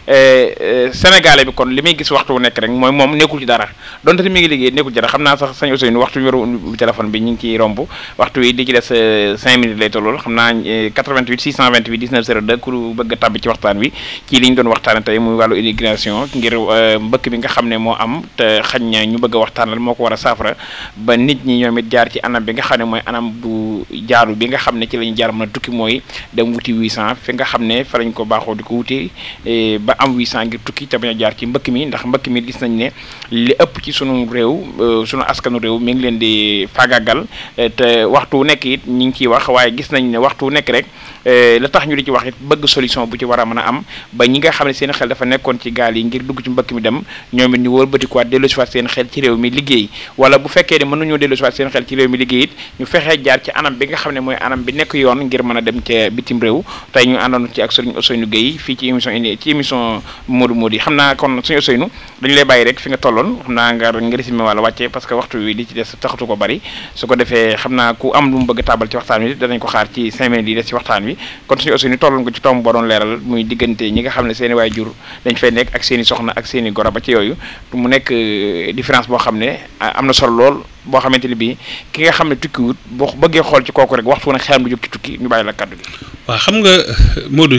sénégalais bi kon li muy gis waxtu wu nekk rek mooy moom nekkul ci dara donte mi ngi liggéey nekkul ci dara xam naa sax sañ Ousseynou waxtu wi ñu téléphone bi ñu ngi ciy romb waxtu wi di ci des 5 minutes lay tollool xam naa 88 628 19 02 ku bëgg a tàbbi ci waxtaan wi ci li ñu doon waxtaane tey muy wàllu immigration ngir mbëkk bi nga xam ne moo am te xañ na ñu bëgg a waxtaanal moo ko war a saafara ba nit ñi ñoom it jaar ci anam bi nga xam ne mooy anam bu jaaru bi nga xam ne ci la ñu jaar mën a tukki mooy dem wuti 800 fi nga xam ne fa lañ ko baaxoo di ko wuti ba am 800 ngir tukki te bañ a jaar ci mbëkk mi ndax mbëkk mi gis nañ ne li ëpp ci sunu réew sunu askanu réew mi ngi leen di fagagal te waxtu wu nekk it ñu ngi ciy wax waaye gis nañ ne waxtu wu nekk rek la tax ñu di ci wax it bëgg solution bu ci war a mën a am ba ñi nga xam ne seen xel dafa nekkoon ci gaal yi ngir dugg ci mbëkk mi dem ñoom it ñu wëlbatikuwaat delloosiwaat seen xel ci réew mi liggéey wala bu fekkee ne mën nañoo delloosiwaat seen xel ci réew mi liggéey it ñu fexee jaar ci anam bi nga xam ne mooy anam bi nekk yoon ngir mën a dem ca bitim réew tey ñu àndoon ci ak Serigne Ousseynou Gueye fii ci émission ci émission Modou Modou yi xam naa kon suñu Ousseynou dañu lay bàyyi rek fi nga tolloon xam naa nga nga résumé wala wàcce parce que waxtu wi li ci des taxatu ko bari su ko defee xam naa ku am lu mu bëgg a tàbbal ci waxtaan wi danañ ko xaar ci cinq minutes yi des ci waxtaan wi kon suñu Ousseynou tolloon ko ci tomb boo doon leeral muy diggante ñi nga xam ne seen i waajur dañ fay nekk ak seen i soxna ak seen i goro ba ci yooyu mu nekk différence boo xam ne am na solo lool boo xamante ni bii ki nga xam ne tukkiwut boo bëggee xool ci kooku rek waxtu nag xelam du jóg ci tukki ñu bàyyi la kaddu gi waaw xam nga Modou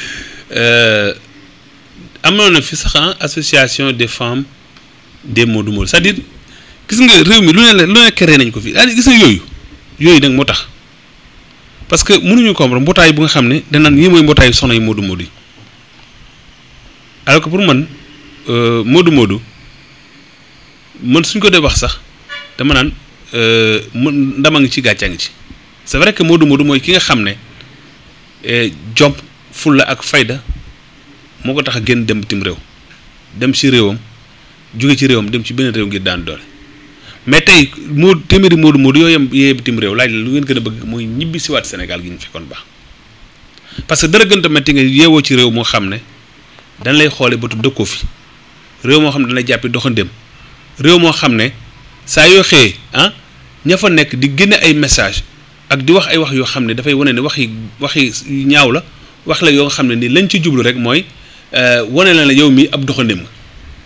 amoon na fi sax association des femmes des Modou Modou c'est-à-dire gis nga réew mi lu ne la lu ne créé nañ ko fi c'est-à-dire gis nga yooyu yooyu nag moo tax parce que mënuñu comprendre mbootaay bu nga xam ne danaan yii mooy mbootaayu soxna yi Modou Modou yi alors que pour man Modou Modou man suñ ko dee wax sax dama naan mën ndama ngi ci gàccaa ngi ci c'est vrai que Modou Modou mooy ki nga xam ne jom fulla ak fayda moo ko tax a génn dem bitim réew dem ci réewam jóge ci réewam dem ci beneen réew ngir daan doole mais tey moo téeméeri Modou Modou yooyu yem yee bitim réew laaj la lu ngeen gën a bëgg mooy ñibbi siwaat Sénégal gi ñu fekkoon baax parce que dara gën a metti nga yeewoo ci réew moo xam ne dañ lay xoole bëtu dëkkoo fi réew moo xam ne dañ lay jàppi doxandéem réew moo xam ne saa yoo xëyee ah ña fa nekk di génne ay message ak di wax ay wax yoo xam ne dafay wane ne wax yi wax yi ñaaw la wax la yoo xam ne ni lañ ci jublu rek mooy wane la la yow mii ab doxandéem nga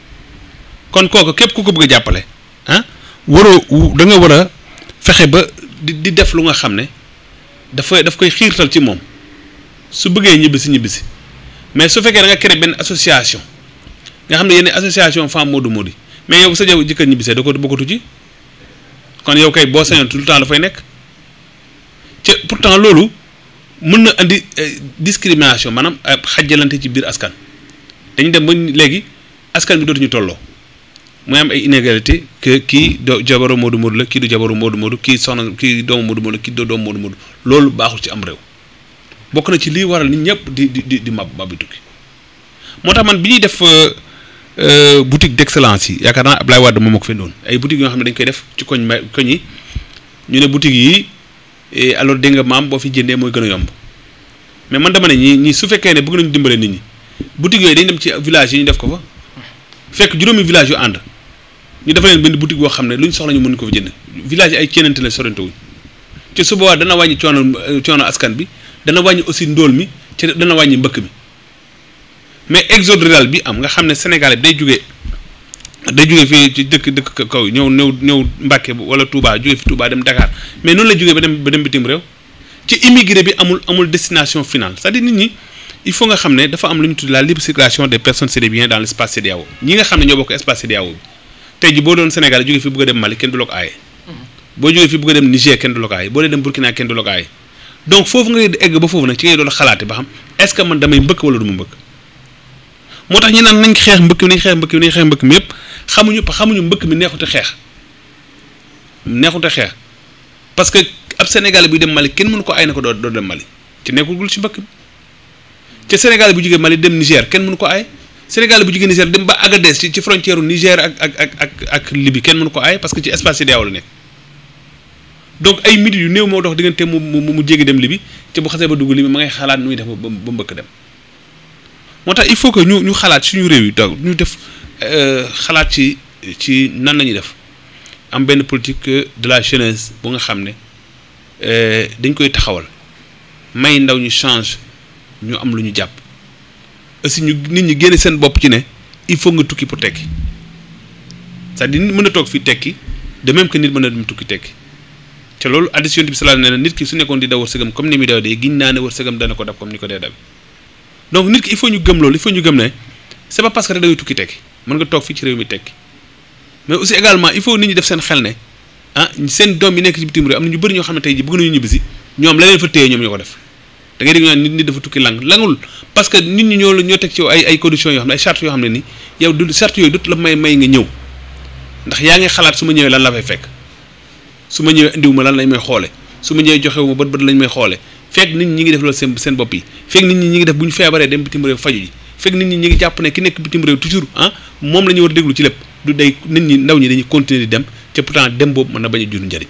kon kooku képp ku ko bëgg a jàppale ah waroo da nga war a fexe ba di di def lu nga xam ne dafa daf koy xiirtal ci moom su bëggee ñibbisi ñibbisi mais su fekkee da nga créé benn association nga xam ne yenn association femme Modou Modou mais yow bu sa jaw jëkkër ñibbisee da ko bokkatu ci kon yow kay boo sañoon tout le temps dafay nekk ci pourtant loolu mën na andi discrimination maanaam xajjalante ci biir askan dañu dem ba léegi askan bi dootuñu tolloo mooy am ay inégalité que kii do jabaru Modou Modou la kii du jabaru Modou Modou kii soxna kii doomu Modou Modou kii do doomu Modou Modou loolu baaxul ci am réew bokk na ci lii waral nit ñëpp di di di di mab mabi tukki moo tax man bi ñuy def boutique d'excellence yi yaakaar naa Ablaye Wade moom moo ko fendoon ay boutiques yoo xam ne dañ koy def ci koñ ma koñ yi ñu ne boutiques yi alors dégg nga maam boo fi jëndee mooy gën a yomb mais man dama ne ñi ñi su fekkee ne bëgg nañu dimbale nit ñi boutiques yooyu dañ dem ci village yi ñu def ko fa fekk juróomi village yu ànd ñu dafa leen benn boutique boo xam ne lu ñu soxla ñu mën ko fa jënd village yi ay ceenante la sorante wuñ ci su boobaa dana wàññi coono coono askan bi dana wàññi aussi ndóol mi ci dana wàññi mbëkk mi mais exode rural bi am nga xam ne Sénégal bi day jógee day jógee fii ci dëkk dëkk kaw yi ñëw ñëw ñëw Mbàkke wala Touba jógee fi Touba dem Dakar mais noonu la jógee ba dem ba dem bitim réew ci immigré bi amul amul destination finale c'est-à-dire nit ñi il faut nga xam ne dafa am lu ñu tudd la libre circulation des personnes et des biens dans l'espace CEDEAO ñi nga xam ne ñoo bokk espace CEDEAO bi tey ji boo doon Sénégal jógee fi bëgg a dem Mali kenn du la ko aaye boo jógee fi bëgg a dem Niger kenn du la ko aaye boo dee dem Burkina kenn du la ko aaye donc foofu ngay egg ba foofu nag ci ngay doon xalaate ba xam est-ce que man damay mbëkk wala du ma mbëkk moo tax ñu naan nañ xeex mbëkk mi nañ xeex mbëkk mi nañ xeex mbëkk mi yëpp xamuñu xamuñu mbëkk mi neexute xeex neexute xeex parce que ab Sénégalais buy dem Mali kenn mënu ko ay na ko doo doo dem Mali ci nekkul ci mbëkk mi te Sénégal bu jógee Mali dem Niger kenn mënu ko ay Sénégal bu jógee Niger dem ba Agadez ci ci frontière Niger ak ak ak ak ak Libye kenn mënu ko ay parce que ci espace CEDEAO la nekk donc ay minutes yu néew moo dox diggante mu mu mu jéggi dem Libye te bu xasee ba dugg Libye ma ngay xalaat nu muy def ba ba mbëkk dem moo tax il faut que ñu ñu xalaat suñu réew yi donc ñu def xalaat ci ci nan la ñuy def am benn politique de la jeunesse bu nga xam ne dañ koy taxawal may ndaw ñu change ñu am lu ñu jàpp aussi ñu nit ñi génne seen bopp ci ne il faut nga tukki pour tekki c'est-à-dire nit mën a toog fii tekki de même que nit mën a dem tukki tekki te loolu addition bi sallallahu alayhi wa sallam ne nit ki su nekkoon di daw wërsëgam comme ni muy daw dee giñ naa ne wërsëgam dana ko dab comme ni ko dee dab donc nit ki il faut ñu gëm loolu il faut ñu gëm ne c'est pas parce que rek da ngay tukki tekki mën nga toog fii ci réew mi tekki mais aussi également il faut nit ñi def seen xel ne ah seen doom yi nekk ci bitim réew am na ñu bëri ñoo xam ne tey ji bëgg nañu ñibbisi ñoom la leen fa téye ñoom ñoo ko def da ngay dégg ñu naan nit nit dafa tukki lang langul parce que nit ñi ñoo la ñoo teg ci ay ay conditions yoo xam ne ay chartes yoo xam ne ni yow du chartes yooyu dut la may may nga ñëw ndax yaa ngi xalaat su ma ñëwee lan la fay fekk su ma ñëwee indiwu ma lan lañ may xoole su ma ñëwee joxewu ma bët bët lañ may xoole fekk nit ñi ñi ngi def loolu seen seen bopp yi fekk nit ñi ñi ngi def bu ñu feebaree dem bitim réew faju ji fekk nit ñi ñi ngi jàpp ne ki nekk bitim réew toujours ah moom la ñu war a déglu ci lépp du day nit ñi ndaw ñi dañuy continuer di dem te pourtant dem boobu mën na bañ a jur njëriñ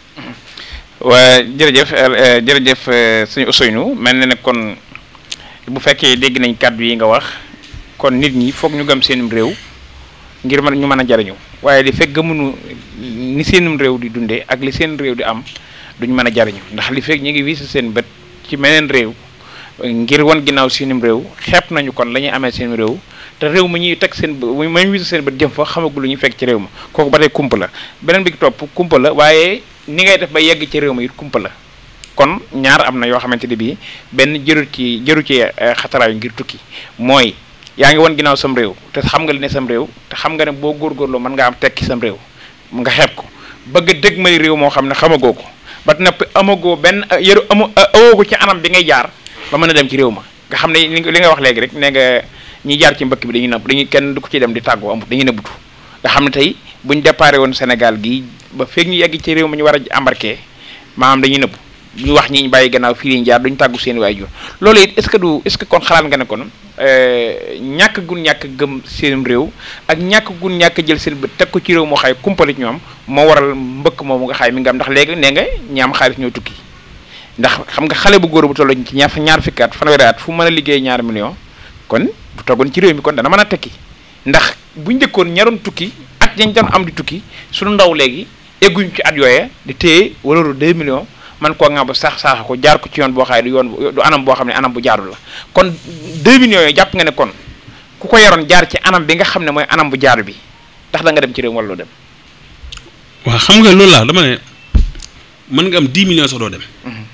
waa jërëjëf jërëjëf suñu Ousseynou mel na ne kon bu fekkee dégg nañ kàddu yi nga wax kon nit ñi foog ñu gëm seenum réew ngir mën ñu mën a jariñu waaye li fekk gëmuñu ni seenum réew di dundee ak li seen réew di am duñ mën a jariñu ndax li fekk ñu ngi wis seen bët ci meneen réew ngir wan ginnaaw seenum réew xeeb nañu kon la ñuy amee seen réew te réew ma ñuy teg seen ma ñu wis seen bët jëm fa xamagul lu ñu fekk ci réew ma kooku ba tey kumpa la beneen bi topp kumpa la waaye ni ngay def ba yegg ci réew ma it kumpa la kon ñaar am na yoo xamante ne bii benn jëru ci jëru ci xataraayu ngir tukki mooy yaa ngi won ginnaaw sam réew te xam nga li ne sam réew te xam nga ne boo góorgóorloo mën nga am tekki sam réew nga xeeb ko bëgg a dëgg may réew moo xam ne xamagoo ko ba noppi amagoo benn yëru amu awoo ko ci anam bi ngay jaar ba mën a dem ci réew ma nga xam ne li nga wax léegi rek ne nga ñi jaar ci mbëkk bi dañuy nëbb dañuy kenn du ko ci dem di tàggoo amut dañuy nëbbutu nga xam ne tey buñ déparé woon Sénégal gi ba feeg ñu yegg ci réew ma ñu war a embarqué maanaam dañuy nëbbu ñu wax ñi ñu bàyyi gannaaw fii lañ jaar duñ tàggu seen waajur loolu it est-ce que du est-ce que kon xalaat nga ne kon ñàkk gun ñàkk gëm seen réew ak ñàkk gun ñàkk jël seen bët teg ko ci réew moo xay kumpalit ñoom moo waral mbëkk moomu nga xay mi nga am ndax léegi nee nga ñi am xaalis ñoo tukki ndax xam nga xale bu góor bu toll ci ñaar ñaar fukki at fanweeri at fu mën a liggéey ñaar million kon bu toogoon ci réew mi kon dana mën a tekki ndax bu njëkkoon ñaroon tukki at yañ doon am di tukki suñu ndaw léegi egguñ ci at yooye di téye walaru 2 millions man koo nga ba sax saaxa ko jaar ko ci yoon boo xaay du yoon du anam boo xam ne anam bu jaarul la kon 2 millions yooyu jàpp nga ne kon ku ko yoroon jaar ci anam bi nga xam ne mooy anam bu jaaru bi ndax da nga dem ci réew wala doo dem waaw xam nga loolu laa dama ne mën nga am 10 millions sax doo dem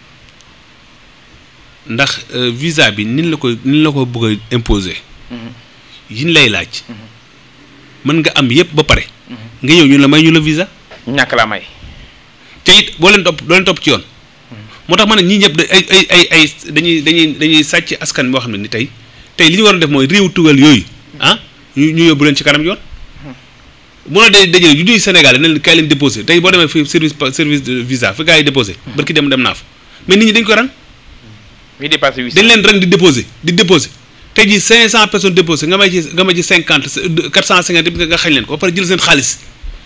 ndax euh, visa bi nin la ko nin la ko bëgg a imposer yin lay laaj mën nga am yépp ba pare nga ñëw ñu la may ñu la visa ñàkk laa may te it boo leen topp doo leen topp ci yoon moo tax ma ne ñii ñëpp da ay ay ay ay dañuy dañuy dañuy sàcc askan boo xam ne ni tey tey li ñu war a def mooy réew tugal yooyu ah ñu ñu yóbbu leen ci kanam yoon munoo de dajale yu ñuy Sénégal ne leen kaay leen déposé tey boo demee fi service service de visa fi gars yi déposé barki dem dem naa fa mais nit ñi dañ ko rang mi dépassé huit dañ leen rang di déposé di déposé tey jii 500 personnes déposé nga may ci nga may ci 50 450 yëpp nga xañ leen ko ba pare jël seen xaalis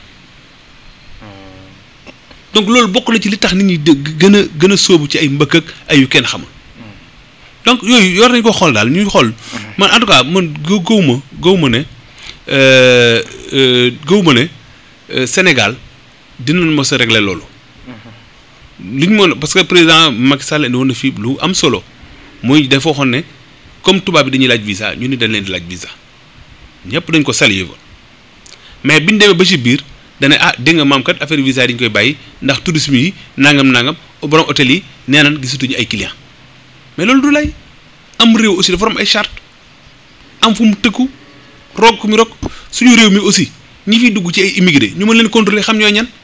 donc loolu bokk na ci li tax nit ñi dë- gën a gën a sóobu ci ay mbëkk ak ay yu kenn xamul donc yooyu yor nañ ko xool daal ñuy xool man en tout cas man gë gëw ma gëw ma ne euh, euh, gëw ma ne euh, Sénégal dinañ mos a régler loolu li ñu mën parce que président Macky Sall indi woon na fii lu am solo muy dafa waxoon ne comme tubaab bi dañuy laaj visa ñu ni dañ leen di laaj visa ñëpp dañ ko salué woon mais biñ demee ba ci biir dane ah dégg nga maam kat affaire visa yi dañ koy bàyyi ndax tourisme yi nangam nangam borom hôtel yi nee nañ gisatuñu ay clients mais loolu du lay am réew aussi dafa am ay charte am fu mu tëkku roog ku mi roog suñu réew mi aussi ñi fiy dugg ci ay immigré ñu mën leen contrôler xam ñooy ñan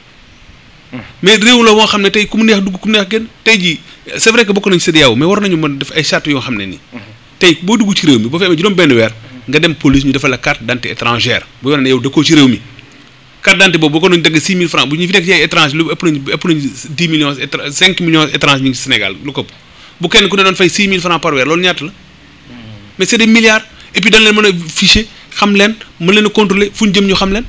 mais réew la moo xam ne tey ku mu neex dugg ku mu neex génn tey jii c'est vrai que bokk nañ CEDEAO mais war nañu mën def ay charte yoo xam ne nii tey boo dugg ci réew mi boo fi amee juróom benn weer nga dem police ñu defal la carte d'identité étrangère bu wane ne yow dëkkoo ci réew mi carte d'identité boobu boo ko doon dagg 6 000 francs bu ñu fi nekk ci ay étranger lu ëpp nañ ëpp nañ 10 millions étra 5 millions étranger ñu ngi ci Sénégal lu ko ëpp bu kenn ku ne doon fay 6 000 francs par weer loolu ñaata la mais c'est des milliards et puis dañ leen mën a ficher xam leen mën leen a contrôler fu ñu jëm ñu xam leen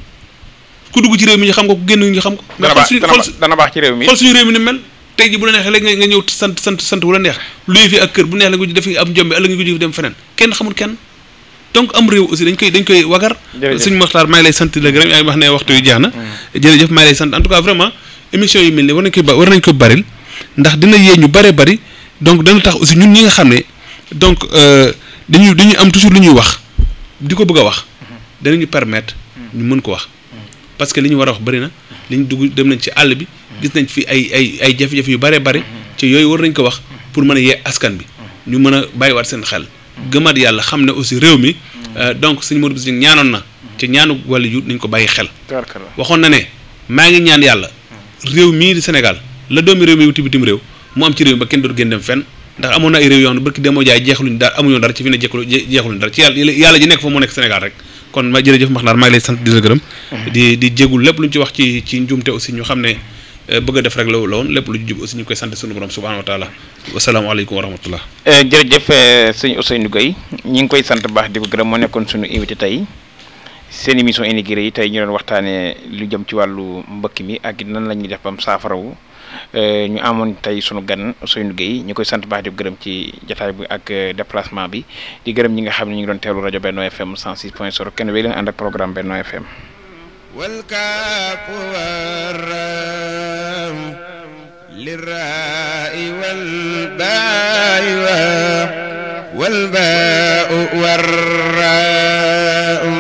ku dugg ci réew mi ñu xam ko ku génn ñu xam ko mais dana xool baax suñu dana baax xool dana baax ci réew mi xool suñu réew mi ni mel tey ji bu la neexee léegi nga nga ñëw sant sant sant wu la neex luy fi ak kër bu neex la nga def am njombe ëllëg nga ko jëf dem feneen kenn xamul kenn donc am réew aussi dañ koy dañ koy wagar Jërëjëf. suñu maxtaar maa ngi lay sant la gërëm yaa ngi wax ne waxtu yu jeex na jërëjëf maa ngi lay sant en tout cas vraiment émission yu mel ni war nañ koy ba war nañ ko baril ndax dina yee ñu bare bari donc dana tax aussi ñun ñi nga xam ne donc euh, dañuy dañuy am toujours lu ñuy wax di ko bëgg a wax danañu permettre ñu mën ko wax parce que li ñu war a wax bëri na li ñu dugg dem nañ ci àll bi gis nañ fi ay ay ay jafe-jafe yu bëree bëri ci yooyu war nañ ko wax pour mën a yee askan bi ñu mën a bàyyiwaat seen xel gëmaat yàlla xam ne aussi réew mi euh, donc suñu Modou Bousso ñaanoon na ci ñaanu wàllu yu nañ ko bàyyi xel tabarkalla waxoon na ne maa ngi ñaan yàlla réew mii di Sénégal la doomi réew mi wuti bitim réew mu am ci réew mi ba kenn dootu génn dem fenn ndax amoon na ay réew yoo xam ne barki demoo jaay jeexaluñ dara amuñu dara ci fi ne jeexalu jeexaluñ dara ci yàlla yàlla ji nekk fa moo nekk Sénégal rek kon ma jërëjëf max naar maa ngi lay sant di la gërëm di di jégul lépp lu ñu ci wax ci ci njuumte aussi ñu xam ne euh, bëgg a def rek la la woon lépp lu ñu jub aussi ñu ngi koy sant sunu borom subhanahu wa taala wasalaamaaleykum wa rahmatullah jërëjëf eh, sëñ Ousseynou Gueye ñi ngi koy sant baax di ko gërëm moo nekkoon suñu invité tey seen émission immigré yi tey ñu doon waxtaanee lu jëm ci wàllu mbëkk mi ak it nan la ñuy def bam saafarawu eh, ñu amoon tey sunu gan Ousseynou Gueye ñu koy sant baax di ko gërëm ci jataay bi ak eh, déplacement bi di gërëm ñi nga xam ne ñu ngi doon teewlu rajo Benno FM 106.0 kenn wéy leen ànd ak programme Benno FM والكاف والرام للراء والباء والباء والراء